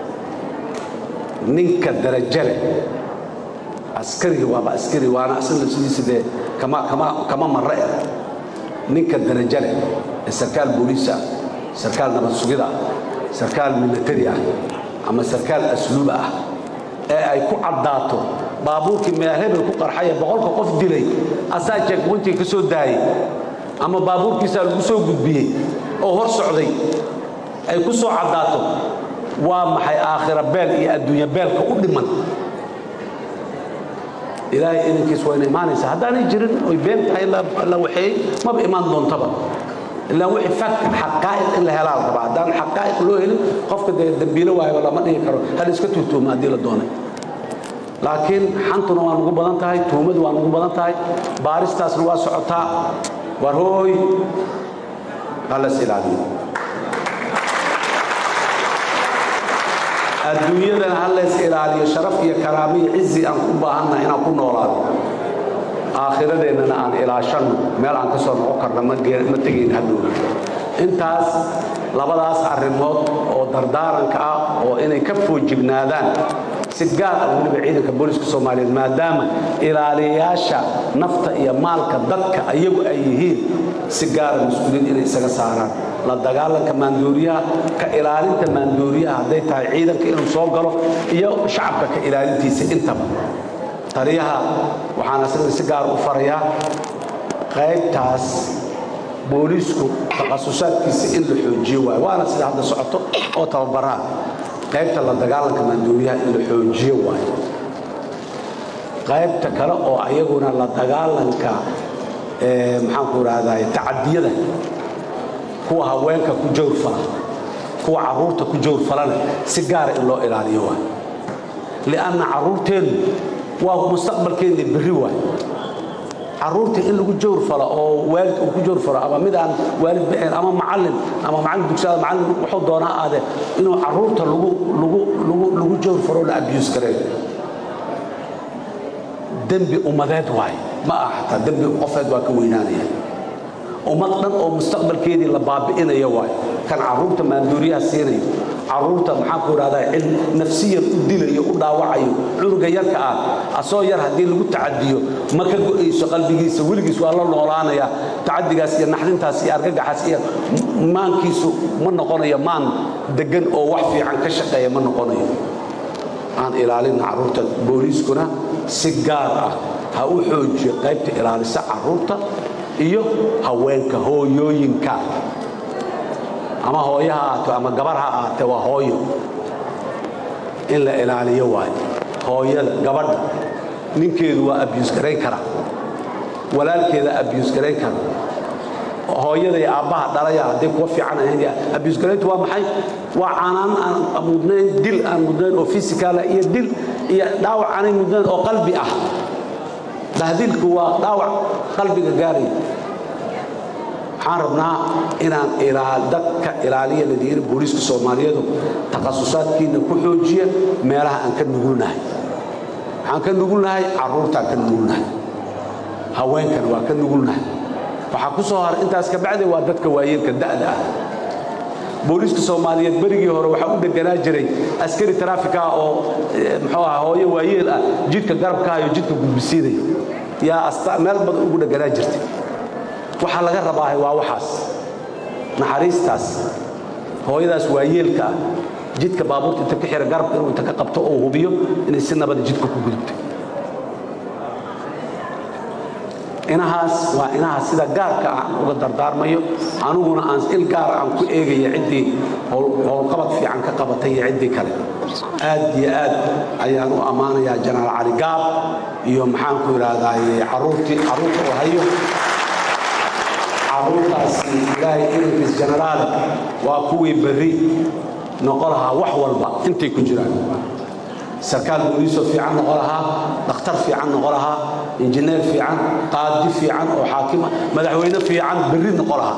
ninka darajo leh askariga waaba askari waana asagna sidiisa dee kama kama kama marre eh ninka darajo leh ee sarkaal booliis ah sarkaal nabad sugida ah sarkaal militari ah ama sarkaal asluub ah ee ay ku caddaato baabuurkii meel hebel ku qarxaya boqolka qof dilay asaa jeegboyntiga ka soo daayay ama baabuurkiisaa lagu soo gudbiyey oo hor socday ay ku soo caddaato waa maxay aakhira beel iyo adduunya beelka u dhiman ilaahay idinkiis wayna imaanaysaa haddaanay jirin oy been tahay la waxeeyey maba imaan doontaba ilaa wixii fakt xaqaa'iq in la helaa la rabaa haddaan xaqaa'iq loo helin qofka dee dambiilo waayo lama dhihi karo hal iska tuutuuma haddii la doonay laakiin xantuna waa nugu badan tahay tuumadu waa nugu badan tahay baaristaasna waa socotaa war hooy halas ilaaliyo adduunyadana ha leys ilaaliyo sharaf iyo karaamo iyo cizi aan ku baahannaha inaan ku noolaado aakhiradeennana aan ilaashanno meel aan ka soo noqon karna ma tegayn hadhow intaas labadaas arrimood oo dardaaranka ah oo inay ka foojignaadaan si gaar ah weliba ciidanka booliska soomaaliyeed maadaama ilaaliyayaasha nafta iyo maalka dadka iyagu ay yihiin si gaara mas-uuliyiin inay isaga saaraan la dagaalanka maandooriyaha ka ilaalinta maandooriyaha hadday tahay ciidanka inuu soo galo iyo shacabka ka ilaalintiisa intaba taliyaha waxaan asagana si gaar u farayaa qaybtaas booliisku takhasusaadkiisa in la xoojiyo waayo waana sida hadda socoto oo tababaraha qaybta la dagaalanka maandooriyaha in la xoojiyo waayo qaybta kale oo ayaguna la dagaalanka maxaanku idhahday tacadiyada kuwa haweenka ku jawrfala kuwa caruurta ku jawrfalana si gaara in loo ilaaliyo waay lianna caruurteennu waa mustaqbalkeenna berri waay caruurta in lagu jawrfalo oo waalid uu ku jawrfalo ama mid aan waalid ba'een ama macallin ama macallin dugsiada macallin wuxuu doonaa aade inuu caruurta lagu lagu lagu lagu jawrfalo la abuse gareeyo dembi ummadeed waaye ma aha xataa dembi qofeed waa ka weynaanaya ummad dhan oo mustaqbalkeedii la baabi'inayo waayo kan caruurta maanduuriyaha siinayo caruurta maxaanku idhahdaa cil nafsiyan u dilayo u dhaawacayo cunuga yarka ah asoo yar haddii lagu tacadiyo ma ka go'ayso qalbigiisa weligiis waa la noolaanaya tacadigaas iyo naxdintaas iyo argagaxaas iyo maankiisu ma noqonayo maan degan oo wax fiican ka shaqeeya ma noqonayo aan ilaalina caruurta booliiskuna si gaar ah ha u xoojiyo qaybta ilaalisa caruurta iyo haweenka hooyooyinka ama hooyo ha ahaato ama gabar ha ahaatee waa hooyo in la ilaaliyo waayo hooyada gabadha ninkeedu waa abiyus garayn kara walaalkeeda abiyus garayn kara hooyada iyo aabbaha dhalaya hadday kuwa fiican ahayn abiyus garayntu waa maxay waa caanaan aan mudnayn dil aan mudnayn oo fisikaala iyo dil iyo dhaawac aanay mudnayn oo qalbi ah dahdilku waa dhaawac qalbiga gaaraya waxaan rabnaa inaan dadka ilaaliya ladiyiri booliiska soomaaliyeedu takhasusaadkiina ku xoojiya meelaha aan ka nugulnahay waxaan ka nugulnahay caruurtaan ka nugulnahay haweenkan waa ka nugulnahay waxaa ku soo haray intaas ka bacdi waa dadka waayeelka da'da ah booliiska soomaaliyeed berigii hore waxaa u deganaa jiray askari taraafika ah oo muxuu aha hooyo waayeel ah jidka garabka iyo jidka gudbisiinaya yaa meel badan ugu dheganaa jirtay waxaa laga rabaahay waa waxaas naxariistaas hooyadaas waayeelka ah jidka baabuurta inta ka xira garabka inuu inta ka qabto oo hubiyo inay si nabada jidka ku gudubtay inahaas waa inahaas sida gaarka ah aan uga dardaarmayo aniguna aan il gaara aan ku eegaya ciddii howlqabad fiican ka qabatay iyo ciddii kale aad iyo aad ayaan u ammaanayaa janaal cali gaab iyo maxaanku idhaahdaay caruurtii caruurta oo hayo ilaahay idankiis jenaraale waa kuwii berri noqo lahaa wax walba intay ku jiraan sarkaal booliisoo fiican noqo lahaa dhakhtar fiican noqo lahaa injineer fiican qaadi fiican oo xaakima madaxweyne fiican berri noqo lahaa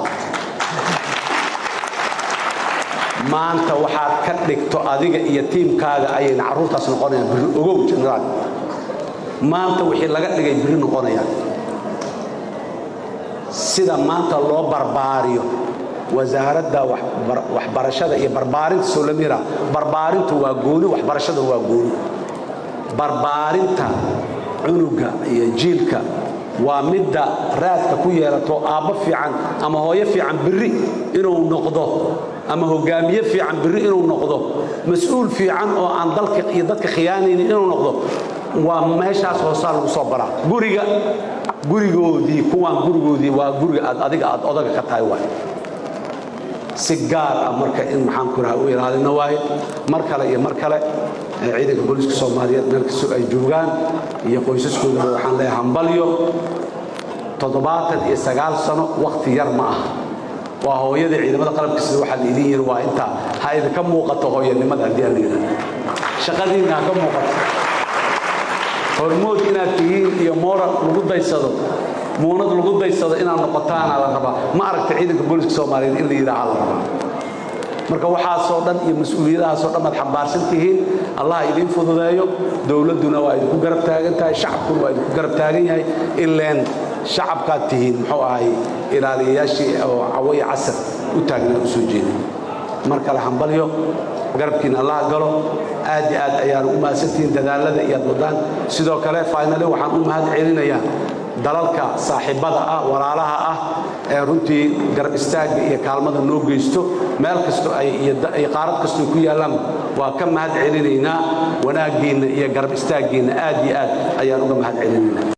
maanta waxaad ka dhigto adiga iyo tiimkaaga ayayna carruurtaas noqonayaan birri ogow jenaraal maanta wixii laga dhigay birri noqonayaan sida maanta loo barbaariyo wasaaradda waxbarashada iyo barbaarinta solamira barbaarintu waa gooni waxbarashada waa gooni barbaarinta cunuga iyo jiilka waa midda raadka ku yeelato aabbo fiican ama hooyo fiican birri inuu noqdo ama hogaamiye fiican birri inuu noqdo mas-uul fiican oo aan dalka iyo dadka khiyaanaynin inuu noqdo waa meeshaas hoosaa lagu soo baraa guriga gurigoodii kuwaan gurigoodii waa guriga aad adiga aad odaga ka tahay waay si gaar ah marka in maxaan ku raha u ilaalino waaye mar kale iyo mar kale ciidanka booliiska soomaaliyeed meel kastoo ay joogaan iyo qoysaskoodaba waxaan leeyahay hambalyo toddobaatan iyo sagaal sano wakhti yar ma ah waa hooyadii ciidamada qalabka sida waxaa la idin yiri waa intaa ha idinka muuqato hooyanimada haddii aan la yidhahdo shaqadiinna ha ka muuqato hormood inaad tihiin iyo moral lagu daysado muunad lagu daysado inaad noqotaana la rabaa ma aragta ciidanka booliska soomaaliyeed in la yidhaaha la rabaa marka waxaasoo dhan iyo mas-uuliyadahaasoo dhan baad xambaarsan tihiin allah idiin fududeeyo dowladduna waa idinku garab taagan tahay shacabkuna waa idinku garab taagan yahay ileen shacabkaad tihiin muxuu ahay ilaaliyayaashii oo cawaya casar u taagnaa u soo jeeday mar kale hambalyo garabkiina allah galo aad iyo aad ayaanu u mahadsantihiin dadaalada iyo aad wadaan sidoo kale faynale waxaan u mahad celinayaa dalalka saaxiibbada ah walaalaha ah ee runtii garab istaagga iyo kaalmada noo geysto meel kasto iyo qaarad kastoo ku yaallaan waa ka mahad celinaynaa wanaaggiinna iyo garab istaaggiinna aad iyo aad ayaan uga mahad celinaynaa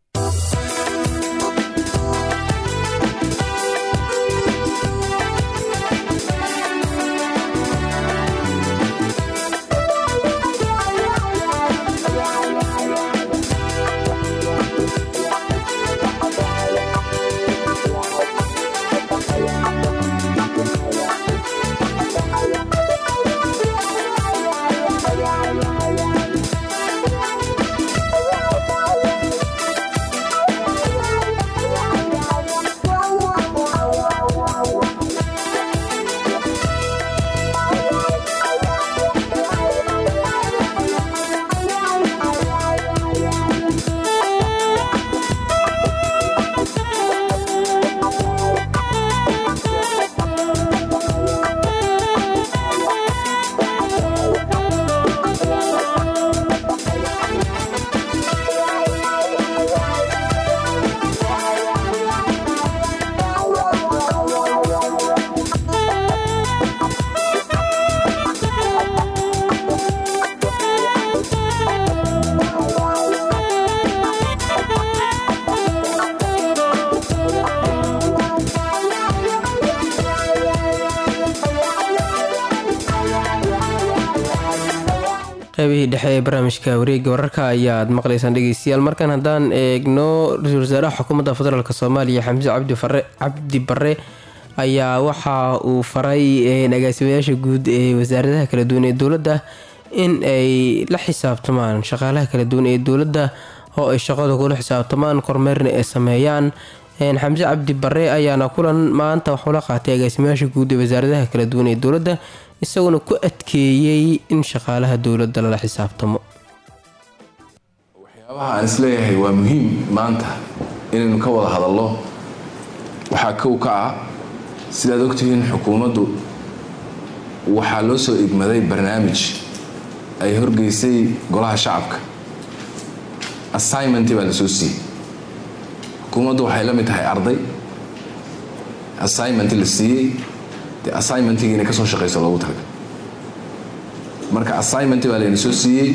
qaybihii dhexe ee barnaamijka wareegga wararka ayaad maqlaysaan dhegeystayaal markan haddaan eegno ra-iisul wasaaraha xukuumadda federaalk soomaaliya xamse cabdi bare ayaa waxa uu faray agaasimayaasha guud ee wasaaradaha kala duwan ee dowladda in ay la xisaabtamaan shaqaalaha kala duwan ee dowladda oo ay shaqada kula xisaabtamaan kormeerna ay sameeyaan xamse cabdi bare ayaana kulan maanta waxuu la qaatay agaasimayaasha guud ee wasaaradaha kala duwan ee dowladda isaguna ku adkeeyey in shaqaalaha dowladda lala xisaabtamo waxyaabaha aan isleeyahay waa muhiim maanta inaynu ka wada hadallo waxaa kow ka ah sidaad ogtihiin xukuumaddu waxaa loo soo igmaday barnaamij ay horgeysay golaha shacabka assignment baa la soo siiyey xukuumaddu waxay la mid tahay arday assignment la siiyey dee assignmentigii inay ka soo shaqayso loogu talagal marka assignment baa layna soo siiyey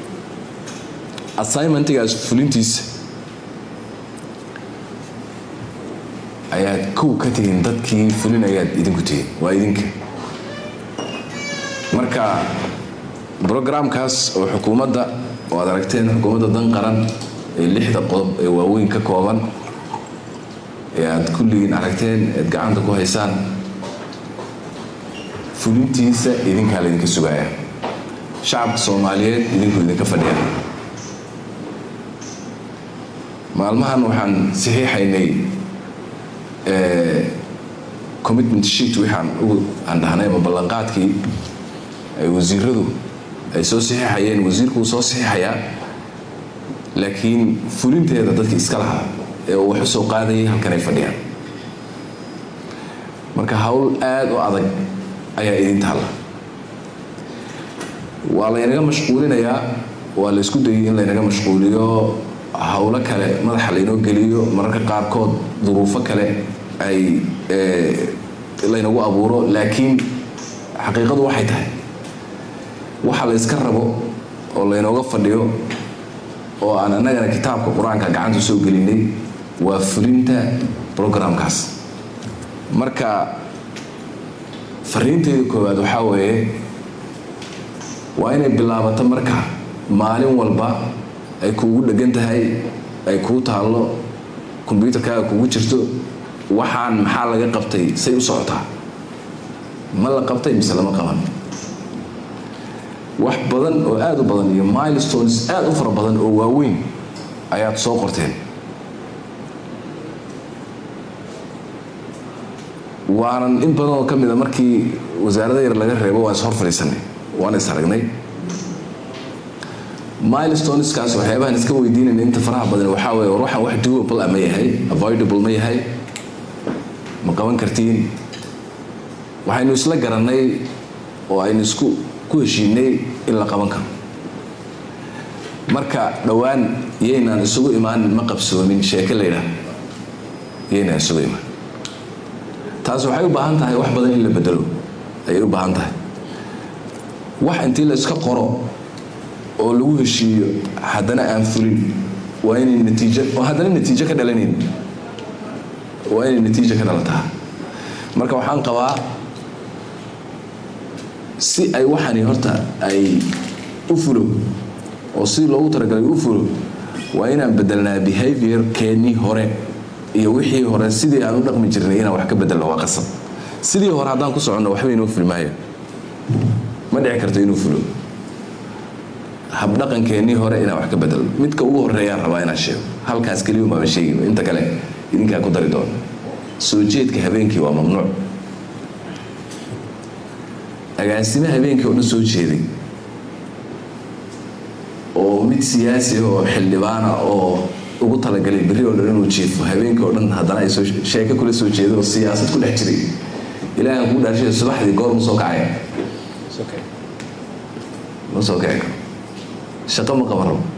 assignmentigaas fulintiisa ayaad kow ka tihiin dadkii fulin ayaad idinku tihiin waa idinka marka brogramkaas oo xukuumadda oo aad aragteen xukuumadda dan qaran ee lixda qodob ee waaweyn ka kooban ee aad kulligiin aragteen eed gacanta ku haysaan fulintiisa idinkaa laydinka sugaya shacabka soomaaliyeed idinku idinka fadhiya maalmahan waxaan saxiixaynay commitment sheet waxaan ugu aan dhahnay ama ballanqaadkii ay wasiiradu ay soo saxiixayeen wasiirku wuu soo saxiixayaa laakiin fulinteeda dadka iska lahaa ee uu wax u soo qaadayay halkan ay fadhiyaan marka hawl aada u adag ayaa idin taalla waa laynaga mashquulinayaa waa la isku dayay in laynaga mashquuliyo howlo kale madaxa laynoo geliyo mararka qaarkood duruufo kale ay laynagu abuuro laakiin xaqiiqadu waxay tahay waxa la yska rabo oo laynooga fadhiyo oo aan annagana kitaabka qur-aanka gacanta soo gelinay waa fulinta programkaas marka fariinteyda koowaad waxaa weeye waa inay bilaabato marka maalin walba ay kuugu dhegan tahay ay kuu taallo kombyuutarkaaga kugu jirto waxaan maxaa laga qabtay say u socotaa ma la qabtay mise lama qaban wax badan oo aada u badan iyo milestones aada u fara badan oo waaweyn ayaad soo qorteen waanan in badan oo ka mida markii wasaarada yar laga reebo waan is hor fadhiisanay waan is aragnay milestoneskaas waxyaabahan iska weydiinayna inta faraha badan waxaa weeye war waxaan wax doable ah ma yahay avoidable ma yahay ma qaban kartiin waxaynu isla garannay oo aynu isku ku heshiinay in la qaban karo marka dhowaan yaynaan isugu imaan ma qabsoomin sheeke la yidhaah yaynaan isugu imaan taas waxay u baahan tahay wax badan in la bedelo ayay u baahan tahay wax intii la iska qoro oo lagu heshiiyo haddana aan fulin waa inay natiijo oo haddana natiijo ka dhalanayn waa inay natiijo ka dhalataa marka waxaan qabaa si ay waxani horta ay u fulo oo si loogu talagalay u fulo waa inaan bedelnaa behavior keennii hore iyo wixii hore sidii aan u dhaqmi jirnay inaan wax ka bedelno waa qasab sidii hore haddaan ku soconno waxba inoo filmaayo ma dhici karto inuu fulo habdhaqankeennii hore inaan wax ka bedelno midka ugu horeeyaan rabaa inaan sheego halkaas keliya umaaba sheegi inta kale idinkaa ku dari doono soo jeedka habeenkii waa mamnuuc agaasime habeenkii oo dhan soo jeeday oo mid siyaasi ah oo xildhibaana oo ugu talagalay berri oo dhan inuu jiifo habeenkii oo dhan haddana ay soo sheeko kula soo jeedo oo siyaasad ku dhex jiray ilaahan kuu dhaashay subaxdii goor ma soo kacaya ma soo kici karo shaqo ma qaban rabo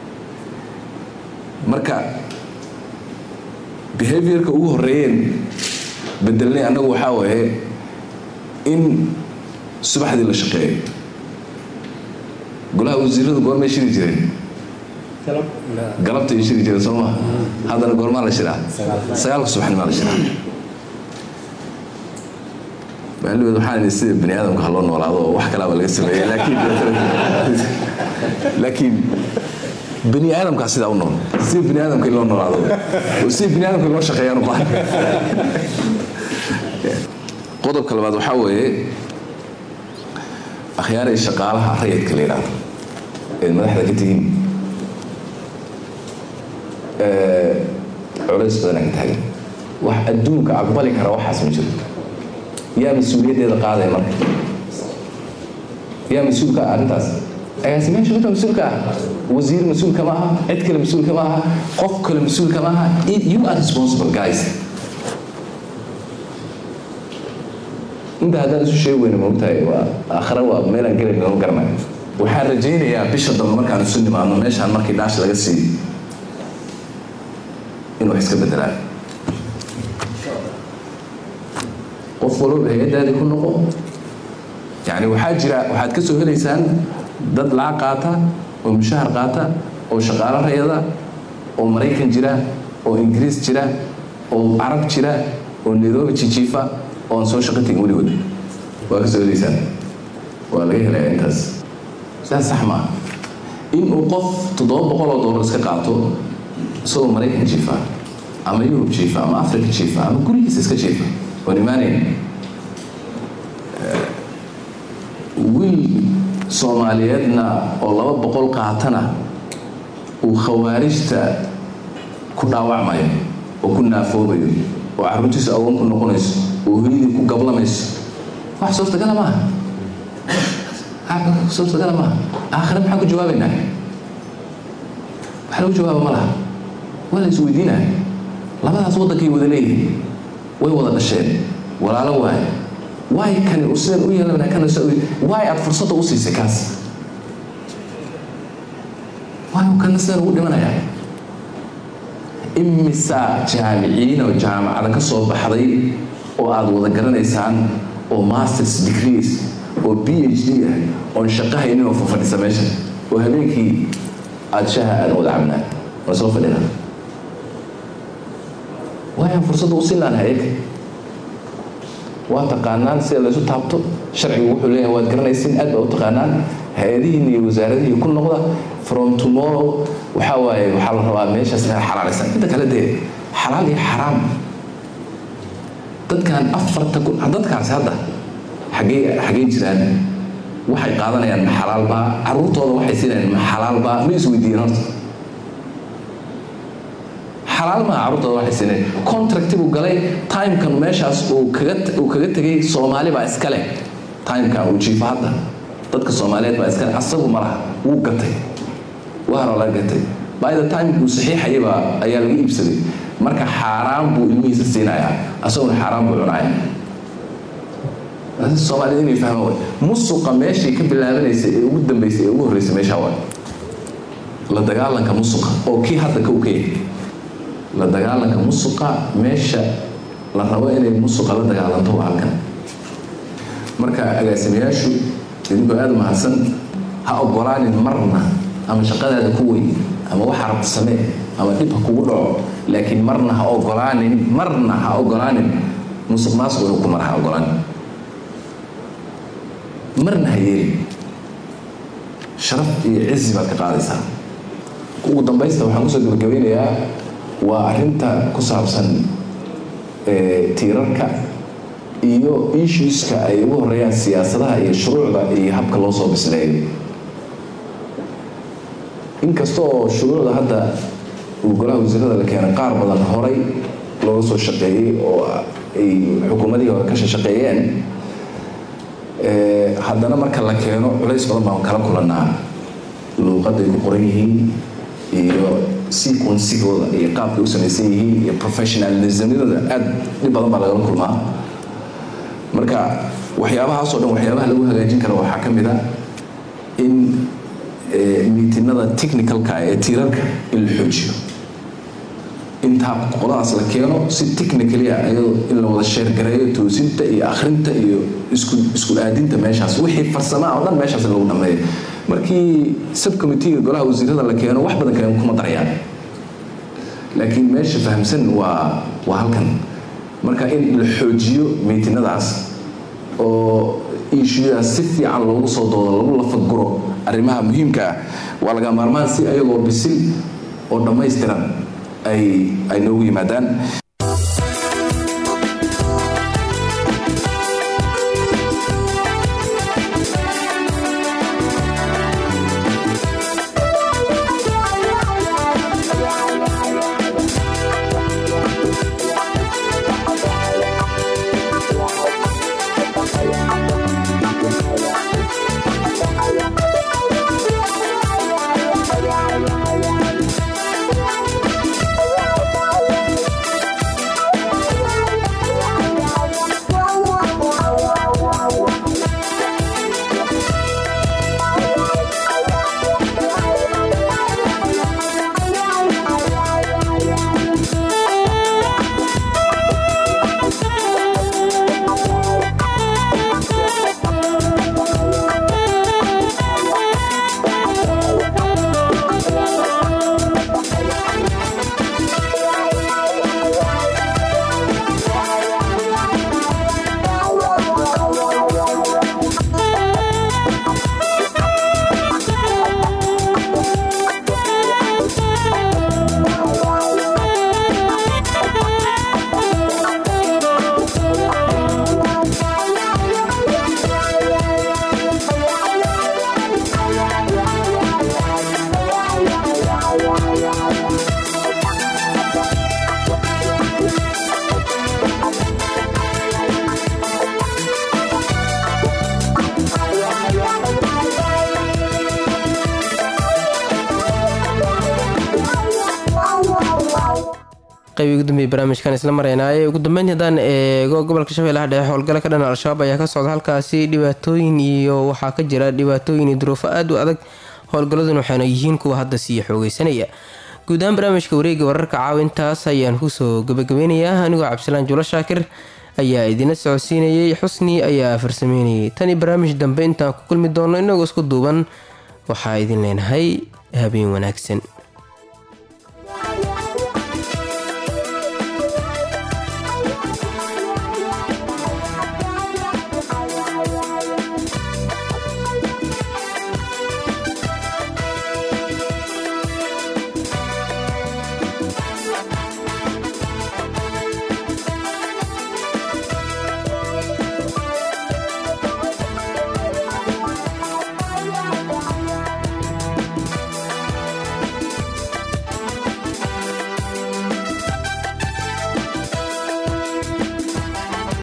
marka behaviorka ugu horeeyeen bedelnay annagu waxaa waaye in subaxdii la shaqeeyo golaha wasiiradu goormay shiri jireen galabta ay shiri jireen soo maha haddana goormaa la shiraa sagaalka subaxnimaa la shiraa maalidood waxaan sida bani aadamka ha loo noolaado oo wax kalaaba laga sameeyey laakiin laakiin bani aadamkaa sidaa u nool sida bani aadamka in loo noolaado oo sida bani aadamka in loo shaqeeyaan u baahan qodobka labaad waxaa weeye akhyaaray shaqaalaha rayidka la yidhaahdo ee madaxda ka tihiin culays badan ka taagan wax adduunka aqbali kara waxaas ma jiro yaa mas-uuliyaddeeda qaadaya marka yaa mas-uulka ah arrintaas agaasimeyaasha midba mas-uulka ah wasiir mas-uulka ma aha cid kale mas-uulka ma aha qof kale mas-uulka ma aha you are responsible guys inta haddaan isu sheegi weyna maogtahay waa aakhira waa meelaan gelayn lama garanayo waxaan rajaynayaa bisha dambe markaan isu nimaadno meeshaan markii dhaash laga siiyo in wax iska bedelaan qof walba hay-addaadii ku noqo yacni waxaa jira waxaad ka soo helaysaan dad lacag qaata oo mushahar qaata oo shaqaalo rayada oo maraykan jira oo ingiriis jira oo carab jira oo nairobi jijiifa oo aan soo shaqo tegin weligood waa ka soo helaysaan waa laga helayaa intaas sidaas sax maaha in uu qof toddoba boqol oo doolar iska qaato isagoo maraykan jiifa ama yurub jiifa ama africa jiifa ama gurigiisa iska jiifa oon imaanayn wiil soomaaliyeedna oo laba boqol qaatana uu khawaarijta ku dhaawacmayo oo ku naafoobayo oo carruurtiisu awoon ku noqonayso oo hooyadii ku gablamayso wax suurtagala maaha suurtagala maaha aakhire maxaan ku jawaabaynaa wax lagu jawaaba ma laha waa la isweydiinaya labadaas waddankay wada leeyihiin way wada dhasheen walaalo waaye waay kani u sidan u yeelanaya kana waay aad fursadda u siisay kaas waay kana sidan ugu dhimanayaa imisa jaamiciin oo jaamacada ka soo baxday oo aad wada garanaysaan oo masters degrees oo b h d ah oon shaqo haynin oo fafadhisa meesha oo habeenkii aada shaha aadan wada cabnaa waa soo fadhina waayaan fursadda u siin lahan hayag waa taqaanaan sida laysu taabto sharcigu wuxuu leeyahay waad garanaysiin aad baa u taqaanaan hay-adihiin iyo wasaaradihii ku noqda from tomorrow waxaa waaye waxaa la rabaa meeshaas inaad xalaalaysan inta kale dee xalaal iyo xaraam dadkan afarta kun dadkaasi hadda xagee xagee jiraan waxay qaadanayaan ma xalaalbaa caruurtooda waxay siinayaan ma xalaalbaa ma isweydiiyeen horta xalaal maaha carruurtooda waxay siinayaan contracti buu galay timekan meeshaas uu kaga uu kaga tegay soomaali baa iska leh timekan uu jiifo hadda dadka soomaaliyeed baa iska leh asagu ma laha wuu gatay waa hore laga gatay by the time uu saxiixayay baa ayaa laga iibsaday marka xaaraan buu ilmihiisa siinayaa asaguna xaaraan buu cunaya soomaalida inay fahmaan way musuqa meeshii ka bilaabanaysay ee ugu dambaysay ee ugu horreysay meeshaa waay la dagaalanka musuqa oo kii hadda ka ukaya la dagaalanka musuqa meesha la rabo inay musuqa la dagaalanto waa halkan marka agaasimayaashu idinkoo aada mahadsan ha ogolaanin marna ama shaqadaada ku weyn ama waxa rabta samee ama dhib ha kugu dhaco laakiin marna ha ogolaanin marna ha ogolaanin musuq maasuq inuu ku mara ha ogolaanin marna ha yeelin sharaf iyo cizi baad ka qaadaysaa ugu dambaysta waxaan kusoo gabagabeynayaa waa arrinta ku saabsan tiirarka iyo issueska ay ugu horeeyaan siyaasadaha iyo shuruucda iyo habka loo soo bisleeyo inkasta oo shuruucda hadda uu golaha wasiirada la keenay qaar badan horay looga soo shaqeeyey oo ay xukuumadihii hore ka shaqeeyeen haddana marka la keeno culays badan baan kala kulanaa luuqaday ku qoran yihiin iyo sequensigooda iyo qaabkay u samaysan yihiin iyo professionalismyadooda aad dhib badan baa lagala kulmaa marka waxyaabahaasoo dhan waxyaabaha lagu hagaajin kara waxaa ka mid a in miitinada technicalka ee tiirarka in la xoojiyo intaa qoladaas la keeno si technically ah iyadoo in la wada sheergareeyo toosinta iyo akhrinta iyo isku isku aadinta meeshaas wixii farsamaa oo dhan meeshaas lagu dhameeyo markii subcommitteega golaha wasiirada la keeno wax badan kale kuma darayaan laakiin meesha fahamsan waa waa halkan marka in la xoojiyo miitinadaas oo issuedaas si fiican loogu soo doodo lagu lafaguro arrimaha muhiimka ah waa laga maarmaan si ayagoo bisil oo dhammaystiran ay ay noogu yimaadaan qeybii ugu dambeeyay barnaamijkan isla maraynaaye ugu dambeyn haddaan eego gobolka shabeellaha dhexe howlgalo ka dhan al-shabaab ayaa ka socda halkaasi dhibaatooyin iyo waxaa ka jira dhibaatooyin iyo duruufo aada u adag howlgaladun waxaana yihiin kuwa hadda sii xoogeysanaya guud ahaan barnaamijka wareega wararka caawintaas ayaan kusoo gabagabeynayaa anigoo cabdisalaan juulo shaakir ayaa idina socodsiinayay xusni ayaa farsameynayay tani barnaamij dambe intaan ku kulmi doono inagoo isku duuban waxaa idin leenahay habeen wanaagsan